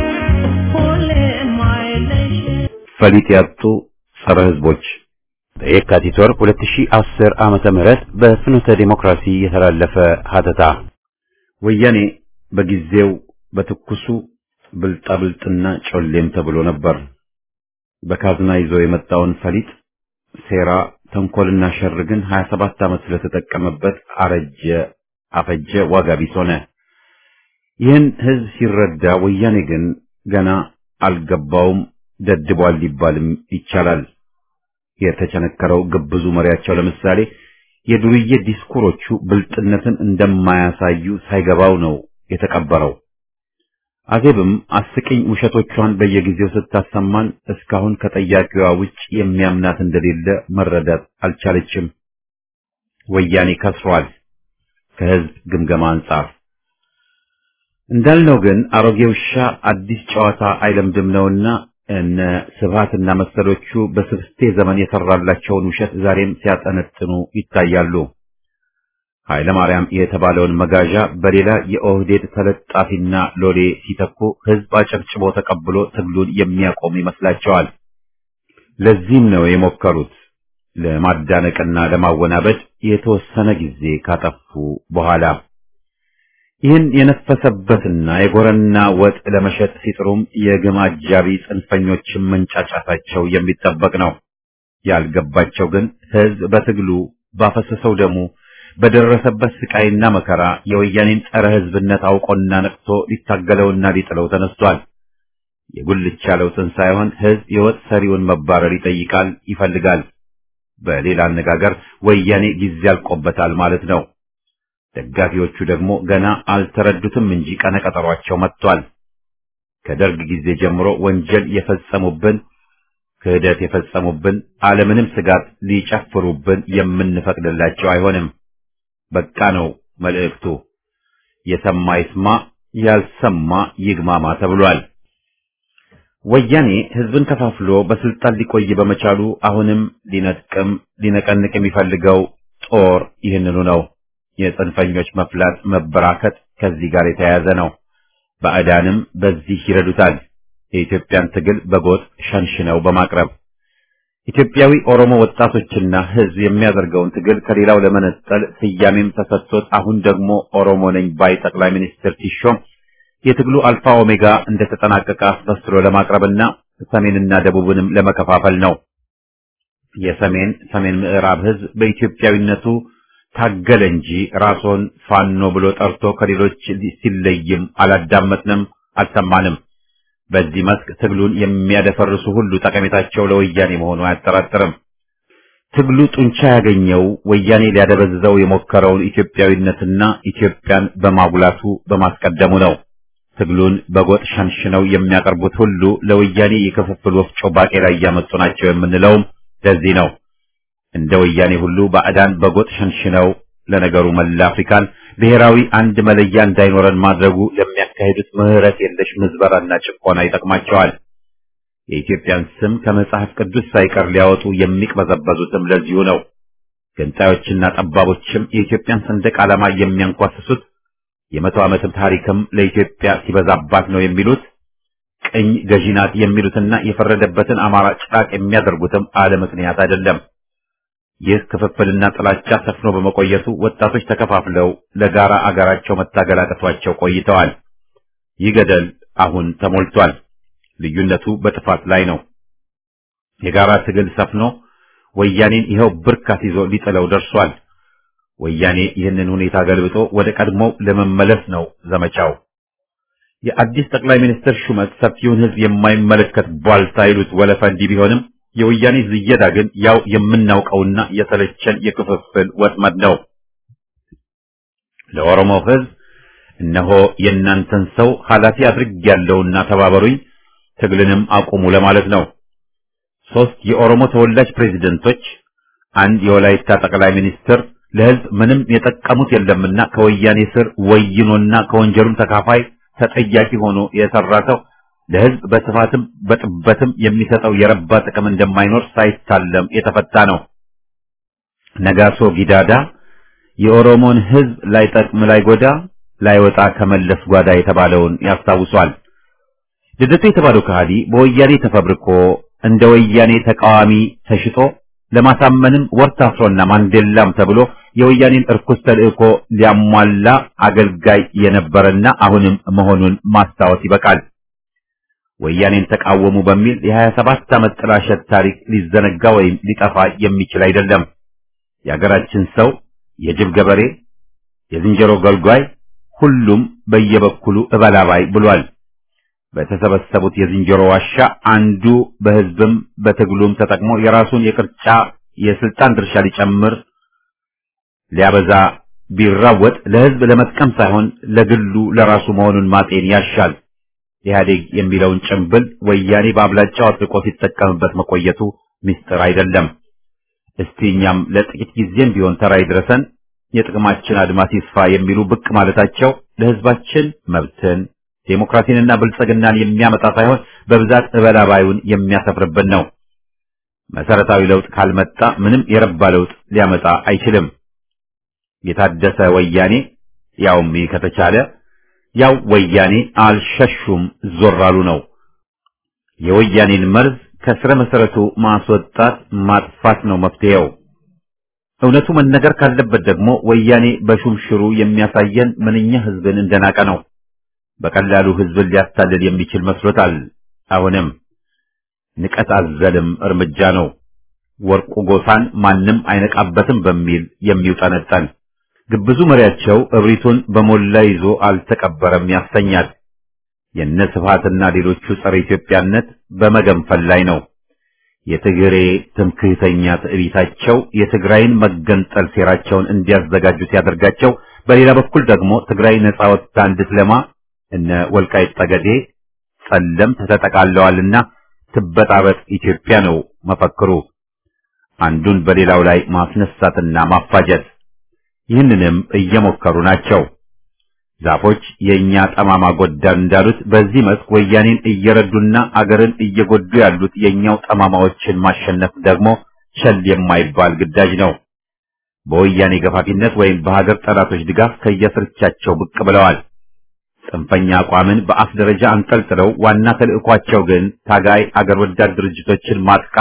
ሁሌም አይለይሽ ፈሊጥ ያጡ ጸረ ሕዝቦች በየካቲት ወር 2010 ዓመተ ምህረት በፍኖተ ዲሞክራሲ የተላለፈ ሀተታ ወያኔ በጊዜው በትኩሱ ብልጣብልጥና ጮሌም ተብሎ ነበር። በካዝና ይዞ የመጣውን ፈሊጥ ሴራ፣ ተንኮልና ሸር ግን 27 ዓመት ስለተጠቀመበት አረጀ፣ አፈጀ፣ ዋጋ ቢስ ሆነ። ይህን ህዝብ ሲረዳ ወያኔ ግን ገና አልገባውም፣ ደድቧል ሊባልም ይቻላል። የተቸነከረው ግብዙ መሪያቸው ለምሳሌ የዱርዬ ዲስኩሮቹ ብልጥነትን እንደማያሳዩ ሳይገባው ነው የተቀበረው። አዜብም አስቂኝ ውሸቶቿን በየጊዜው ስታሰማን እስካሁን ከጠያቂዋ ውጭ የሚያምናት እንደሌለ መረዳት አልቻለችም። ወያኔ ከስሯል ከህዝብ ግምገማ አንጻር። እንዳልነው ግን አሮጌ ውሻ አዲስ ጨዋታ አይለምድም ነውና እነ ስብሃትና መሰሎቹ በስብስቴ ዘመን የሰራላቸውን ውሸት ዛሬም ሲያጠነጥኑ ይታያሉ። ኃይለ ማርያም የተባለውን መጋዣ በሌላ የኦህዴድ ተለጣፊና ሎሌ ሲተኩ ህዝብ አጨብጭቦ ተቀብሎ ትግሉን የሚያቆም ይመስላቸዋል። ለዚህም ነው የሞከሩት ለማዳነቅና ለማወናበድ የተወሰነ ጊዜ ካጠፉ በኋላ ይህን የነፈሰበትና የጎረና ወጥ ለመሸጥ ሲጥሩም የግም አጃቢ ጽንፈኞችን መንጫጫታቸው የሚጠበቅ ነው። ያልገባቸው ግን ህዝብ በትግሉ ባፈሰሰው ደሙ በደረሰበት ስቃይና መከራ የወያኔን ጸረ ህዝብነት አውቆና ነቅቶ ሊታገለውና ሊጥለው ተነስቷል። የጉልቻ ለውጥን ሳይሆን ህዝብ የወጥ ሰሪውን መባረር ይጠይቃል፣ ይፈልጋል። በሌላ አነጋገር ወያኔ ጊዜ ያልቆበታል ማለት ነው። ደጋፊዎቹ ደግሞ ገና አልተረዱትም እንጂ ቀነቀጠሯቸው መጥቷል። ከደርግ ጊዜ ጀምሮ ወንጀል የፈጸሙብን ክህደት የፈጸሙብን አለምንም ስጋት ሊጨፍሩብን የምንፈቅድላቸው አይሆንም። በቃ ነው መልእክቱ። የሰማ ይስማ፣ ያልሰማ ይግማማ ተብሏል። ወያኔ ህዝብን ከፋፍሎ በስልጣን ሊቆይ በመቻሉ አሁንም ሊነጥቅም ሊነቀንቅ የሚፈልገው ጦር ይህንኑ ነው። የጽንፈኞች መፍላት መበራከት ከዚህ ጋር የተያያዘ ነው። ባዕዳንም በዚህ ይረዱታል። የኢትዮጵያን ትግል በጎጥ ሸንሽነው በማቅረብ ኢትዮጵያዊ ኦሮሞ ወጣቶችና ሕዝብ የሚያደርገውን ትግል ከሌላው ለመነጠል ስያሜም ተሰጥቶት አሁን ደግሞ ኦሮሞ ነኝ ባይ ጠቅላይ ሚኒስትር ሲሾም የትግሉ አልፋ ኦሜጋ እንደተጠናቀቀ አስመስሎ ለማቅረብና ሰሜንና ደቡብንም ለመከፋፈል ነው። የሰሜን ሰሜን ምዕራብ ሕዝብ በኢትዮጵያዊነቱ ታገለ እንጂ ራስዎን ፋኖ ብሎ ጠርቶ ከሌሎች ሲለይም አላዳመጥንም፣ አልሰማንም። በዚህ መስክ ትግሉን የሚያደፈርሱ ሁሉ ጠቀሜታቸው ለወያኔ መሆኑ አያጠራጥርም። ትግሉ ጡንቻ ያገኘው ወያኔ ሊያደበዝዘው የሞከረውን ኢትዮጵያዊነትና ኢትዮጵያን በማጉላቱ በማስቀደሙ ነው። ትግሉን በጎጥ ሸንሽነው የሚያቀርቡት ሁሉ ለወያኔ የክፍፍል ወፍጮ ባቄላ እያመጡ ናቸው የምንለውም ለዚህ ነው። እንደ ወያኔ ሁሉ ባዕዳን በጎጥ ሸንሽነው ለነገሩ መላ አፍሪካን ብሔራዊ አንድ መለያ እንዳይኖረን ማድረጉ ለሚያካሂዱት ምህረት የለሽ ምዝበራና ጭቆና ይጠቅማቸዋል። የኢትዮጵያን ስም ከመጽሐፍ ቅዱስ ሳይቀር ሊያወጡ የሚቅበዘበዙትም ለዚሁ ነው። ገንጣዮችና ጠባቦችም የኢትዮጵያን ሰንደቅ ዓላማ የሚያንኳስሱት የመቶ ዓመትም ታሪክም ለኢትዮጵያ ሲበዛባት ነው የሚሉት ቅኝ ገዢ ናት የሚሉትና የፈረደበትን አማራ ጭራቅ የሚያደርጉትም አለ ምክንያት አይደለም። ይህ ክፍፍልና ጥላቻ ሰፍኖ በመቆየቱ ወጣቶች ተከፋፍለው ለጋራ አገራቸው መታገል አቅቷቸው ቆይተዋል። ይህ ገደል አሁን ተሞልቷል። ልዩነቱ በጥፋት ላይ ነው። የጋራ ትግል ሰፍኖ ወያኔን ይኸው ብርካት ይዞ ሊጥለው ደርሷል። ወያኔ ይህንን ሁኔታ ገልብጦ ወደ ቀድሞው ለመመለስ ነው ዘመቻው። የአዲስ ጠቅላይ ሚኒስትር ሹመት ሰፊውን ሕዝብ የማይመለከት ቧልታ ይሉት ወለፈ እንዲህ ቢሆንም የወያኔ ዝየዳ ግን ያው የምናውቀውና የተለቸን የክፍፍል ወጥመድ ነው። ለኦሮሞ ሕዝብ እነሆ የእናንተን ሰው ኃላፊ አድርጌያለሁና ተባበሩኝ፣ ትግልንም አቁሙ ለማለት ነው። ሶስት የኦሮሞ ተወላጅ ፕሬዝደንቶች፣ አንድ የወላይታ ጠቅላይ ሚኒስትር ለሕዝብ ምንም የጠቀሙት የለምና ከወያኔ ስር ወይኖና ከወንጀሉም ተካፋይ ተጠያቂ ሆኖ የሰራ ሰው ለሕዝብ በስፋትም በጥበትም የሚሰጠው የረባ ጥቅም እንደማይኖር ሳይታለም የተፈታ ነው። ነጋሶ ጊዳዳ የኦሮሞን ሕዝብ ላይጠቅም ላይጎዳ ላይወጣ ከመለስ ጓዳ የተባለውን ያስታውሷል። ልደቱ የተባለው ከሃዲ በወያኔ ተፈብርኮ እንደ ወያኔ ተቃዋሚ ተሽጦ ለማሳመንም ወርታፍሮና ማንዴላም ተብሎ የወያኔን እርኩስ ተልእኮ ሊያሟላ አገልጋይ የነበረና አሁንም መሆኑን ማስታወስ ይበቃል። ወያኔን ተቃወሙ በሚል የ27 ዓመት ጥላሸት ታሪክ ሊዘነጋ ወይም ሊጠፋ የሚችል አይደለም። የአገራችን ሰው የጅብ ገበሬ፣ የዝንጀሮ ገልጓይ፣ ሁሉም በየበኩሉ እበላባይ ብሏል። በተሰበሰቡት የዝንጀሮ ዋሻ አንዱ በሕዝብም በትግሉም ተጠቅሞ የራሱን የቅርጫ የስልጣን ድርሻ ሊጨምር ሊያበዛ ቢራወጥ ለሕዝብ ለመጥቀም ሳይሆን ለግሉ ለራሱ መሆኑን ማጤን ያሻል። ኢህአዴግ የሚለውን ጭምብል ወያኔ በአብላጫው አጥብቆ ሲጠቀምበት መቆየቱ ምስጢር አይደለም። እስቲ እኛም ለጥቂት ጊዜም ቢሆን ተራ ይድረሰን፣ የጥቅማችን አድማስ ይስፋ የሚሉ ብቅ ማለታቸው ለሕዝባችን መብትን ዴሞክራሲንና ብልጽግናን የሚያመጣ ሳይሆን በብዛት እበላባዩን የሚያሰፍርብን ነው። መሰረታዊ ለውጥ ካልመጣ ምንም የረባ ለውጥ ሊያመጣ አይችልም። የታደሰ ወያኔ ያውም ይህ ከተቻለ ያው ወያኔ አልሸሹም ዞር አሉ ነው። የወያኔን መርዝ ከስረ መሰረቱ ማስወጣት ማጥፋት ነው መፍትሄው። እውነቱ መነገር ካለበት ደግሞ ወያኔ በሹምሽሩ የሚያሳየን ምንኛ ህዝብን እንደናቀ ነው። በቀላሉ ህዝብን ሊያታልል የሚችል መስሎታል። አሁንም ንቀት አዘልም እርምጃ ነው። ወርቁ ጎሳን ማንም አይነቃበትም በሚል የሚውጠነጠን ግብዙ መሪያቸው እብሪቱን በሞላ ይዞ አልተቀበረም ያሰኛል። የነ ስብሃትና ሌሎቹ ጸረ ኢትዮጵያነት በመገንፈል ላይ ነው። የትግሬ ትምክህተኛ ትዕቢታቸው የትግራይን መገንጠል ሴራቸውን እንዲያዘጋጁ ሲያደርጋቸው፣ በሌላ በኩል ደግሞ ትግራይ ነጻ ወጥታ እንድትለማ እነ ወልቃይት ጠገዴ ጸለምት ተጠቃለዋልና ትበጣበጥ ኢትዮጵያ ነው መፈክሩ። አንዱን በሌላው ላይ ማስነሳትና ማፋጀት ይህንንም እየሞከሩ ናቸው። ዛፎች የእኛ ጠማማ ጎዳን እንዳሉት በዚህ መስክ ወያኔን እየረዱና አገርን እየጎዱ ያሉት የእኛው ጠማማዎችን ማሸነፍ ደግሞ ቸል የማይባል ግዳጅ ነው። በወያኔ ገፋፊነት ወይም በሀገር ጠላቶች ድጋፍ ከየስርቻቸው ብቅ ብለዋል። ጽንፈኛ አቋምን በአፍ ደረጃ አንጠልጥለው ዋና ተልዕኳቸው ግን ታጋይ አገር ወዳድ ድርጅቶችን ማጥቃት፣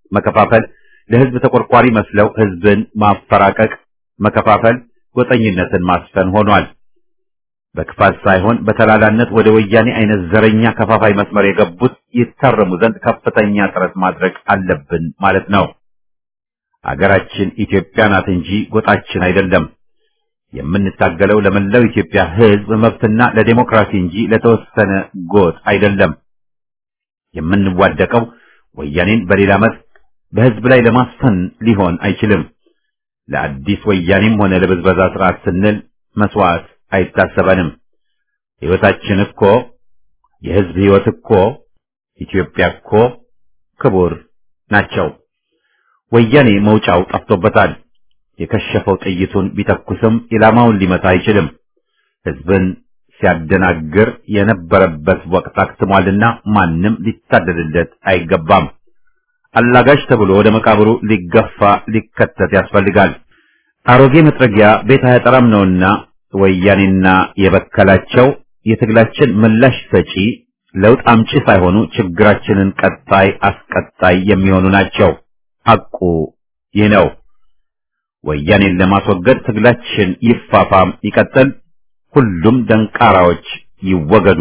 መከፋፈል፣ ለህዝብ ተቆርቋሪ መስለው ህዝብን ማፈራቀቅ፣ መከፋፈል፣ ጎጠኝነትን ማስፈን ሆኗል። በክፋት ሳይሆን በተላላነት ወደ ወያኔ አይነት ዘረኛ ከፋፋይ መስመር የገቡት ይታረሙ ዘንድ ከፍተኛ ጥረት ማድረግ አለብን ማለት ነው። አገራችን ኢትዮጵያ ናት እንጂ ጎጣችን አይደለም። የምንታገለው ለመላው ኢትዮጵያ ህዝብ መብትና ለዴሞክራሲ እንጂ ለተወሰነ ጎጥ አይደለም። የምንዋደቀው ወያኔን በሌላ መልክ በህዝብ ላይ ለማስፈን ሊሆን አይችልም። ለአዲስ ወያኔም ሆነ ለብዝበዛ ስርዓት ስንል መስዋዕት አይታሰበንም። ህይወታችን እኮ የህዝብ ህይወት እኮ ኢትዮጵያ እኮ ክቡር ናቸው። ወያኔ መውጫው ጠፍቶበታል። የከሸፈው ጥይቱን ቢተኩስም ኢላማውን ሊመታ አይችልም። ህዝብን ሲያደናግር የነበረበት ወቅት አክትሟልና ማንም ሊታደልለት አይገባም። አላጋሽ ተብሎ ወደ መቃብሩ ሊገፋ ሊከተት ያስፈልጋል። አሮጌ መጥረጊያ ቤት አያጠራም ነውና ወያኔና የበከላቸው የትግላችን ምላሽ ሰጪ ለውጥ አምጪ ሳይሆኑ ችግራችንን ቀጣይ አስቀጣይ የሚሆኑ ናቸው። ሐቁ ይህ ነው። ወያኔን ለማስወገድ ትግላችን ይፋፋም ይቀጥል። ሁሉም ደንቃራዎች ይወገዱ።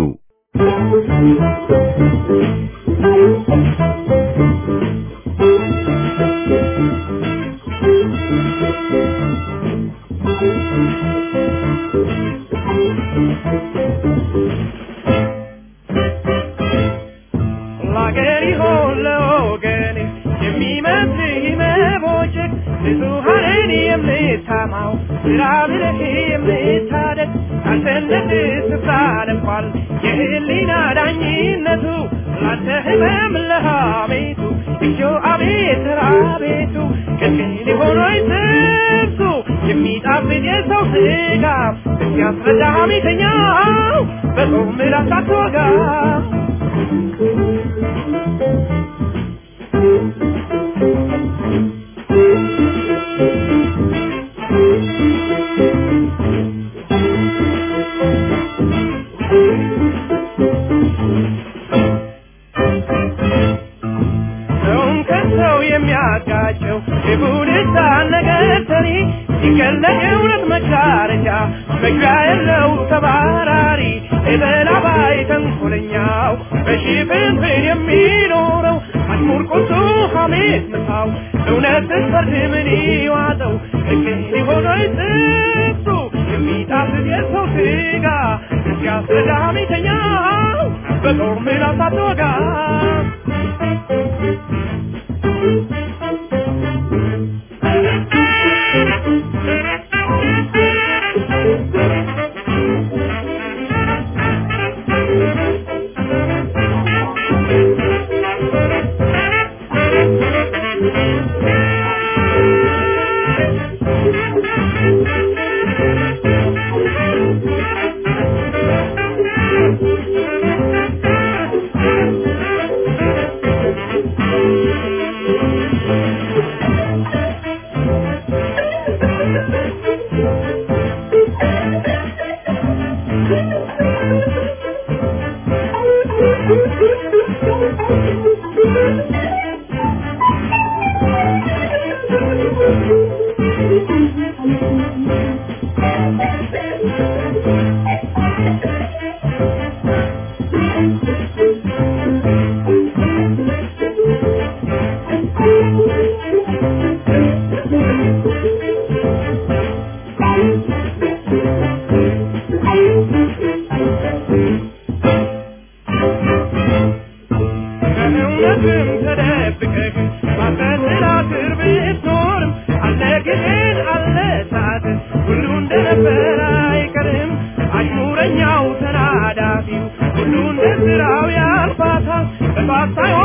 ለአገር ይሆን ለወገን የሚመስልህ መቦጨቅ ብዙሃንን የምታማው ስራ ብለህ የምታደግ አንተነት ስፍራ ነኳል የህሊና ዳኝነቱ ላንተ ህመም ለሃሜቱ እጆ አቤት ራቤቱ ቅልቅል ሊሆኖይ ስብሱ የሚጣፍጥ የሰው ስጋ እስኪያስረዳ ሐሜተኛው በጾም ምላስ አትወጋ ሰውን ከሰው የሚያጋጨው የቡድሳን ነገር ሰሪ ሲገለጥ እውነት መጋረጃ መግቢያ የለው ተባራሪ የበላባይ ተንኮለኛው በሽፍንፍን የሚኖረው አሽሙር ቁሱ ሐሜት ምሳው እውነት ስትፈርድ ምን ይዋጠው ልክ ሊሆነ ጥብሱ የሚጣፍጥ የሰው ስጋ ሲያስረዳ ሐሜተኛው በጦር ምላስ አትወጋ ከእውነትም ተደብቀህ ማፈትራ እስር ብትኖርም አለ ግን አለ ሰዓት ሁሉ እንደነበረ አይቀርም አሽሙረኛው ተናዳፊው ሁሉ እንደ ስራው ያልፋታል በጧት ሳይሆን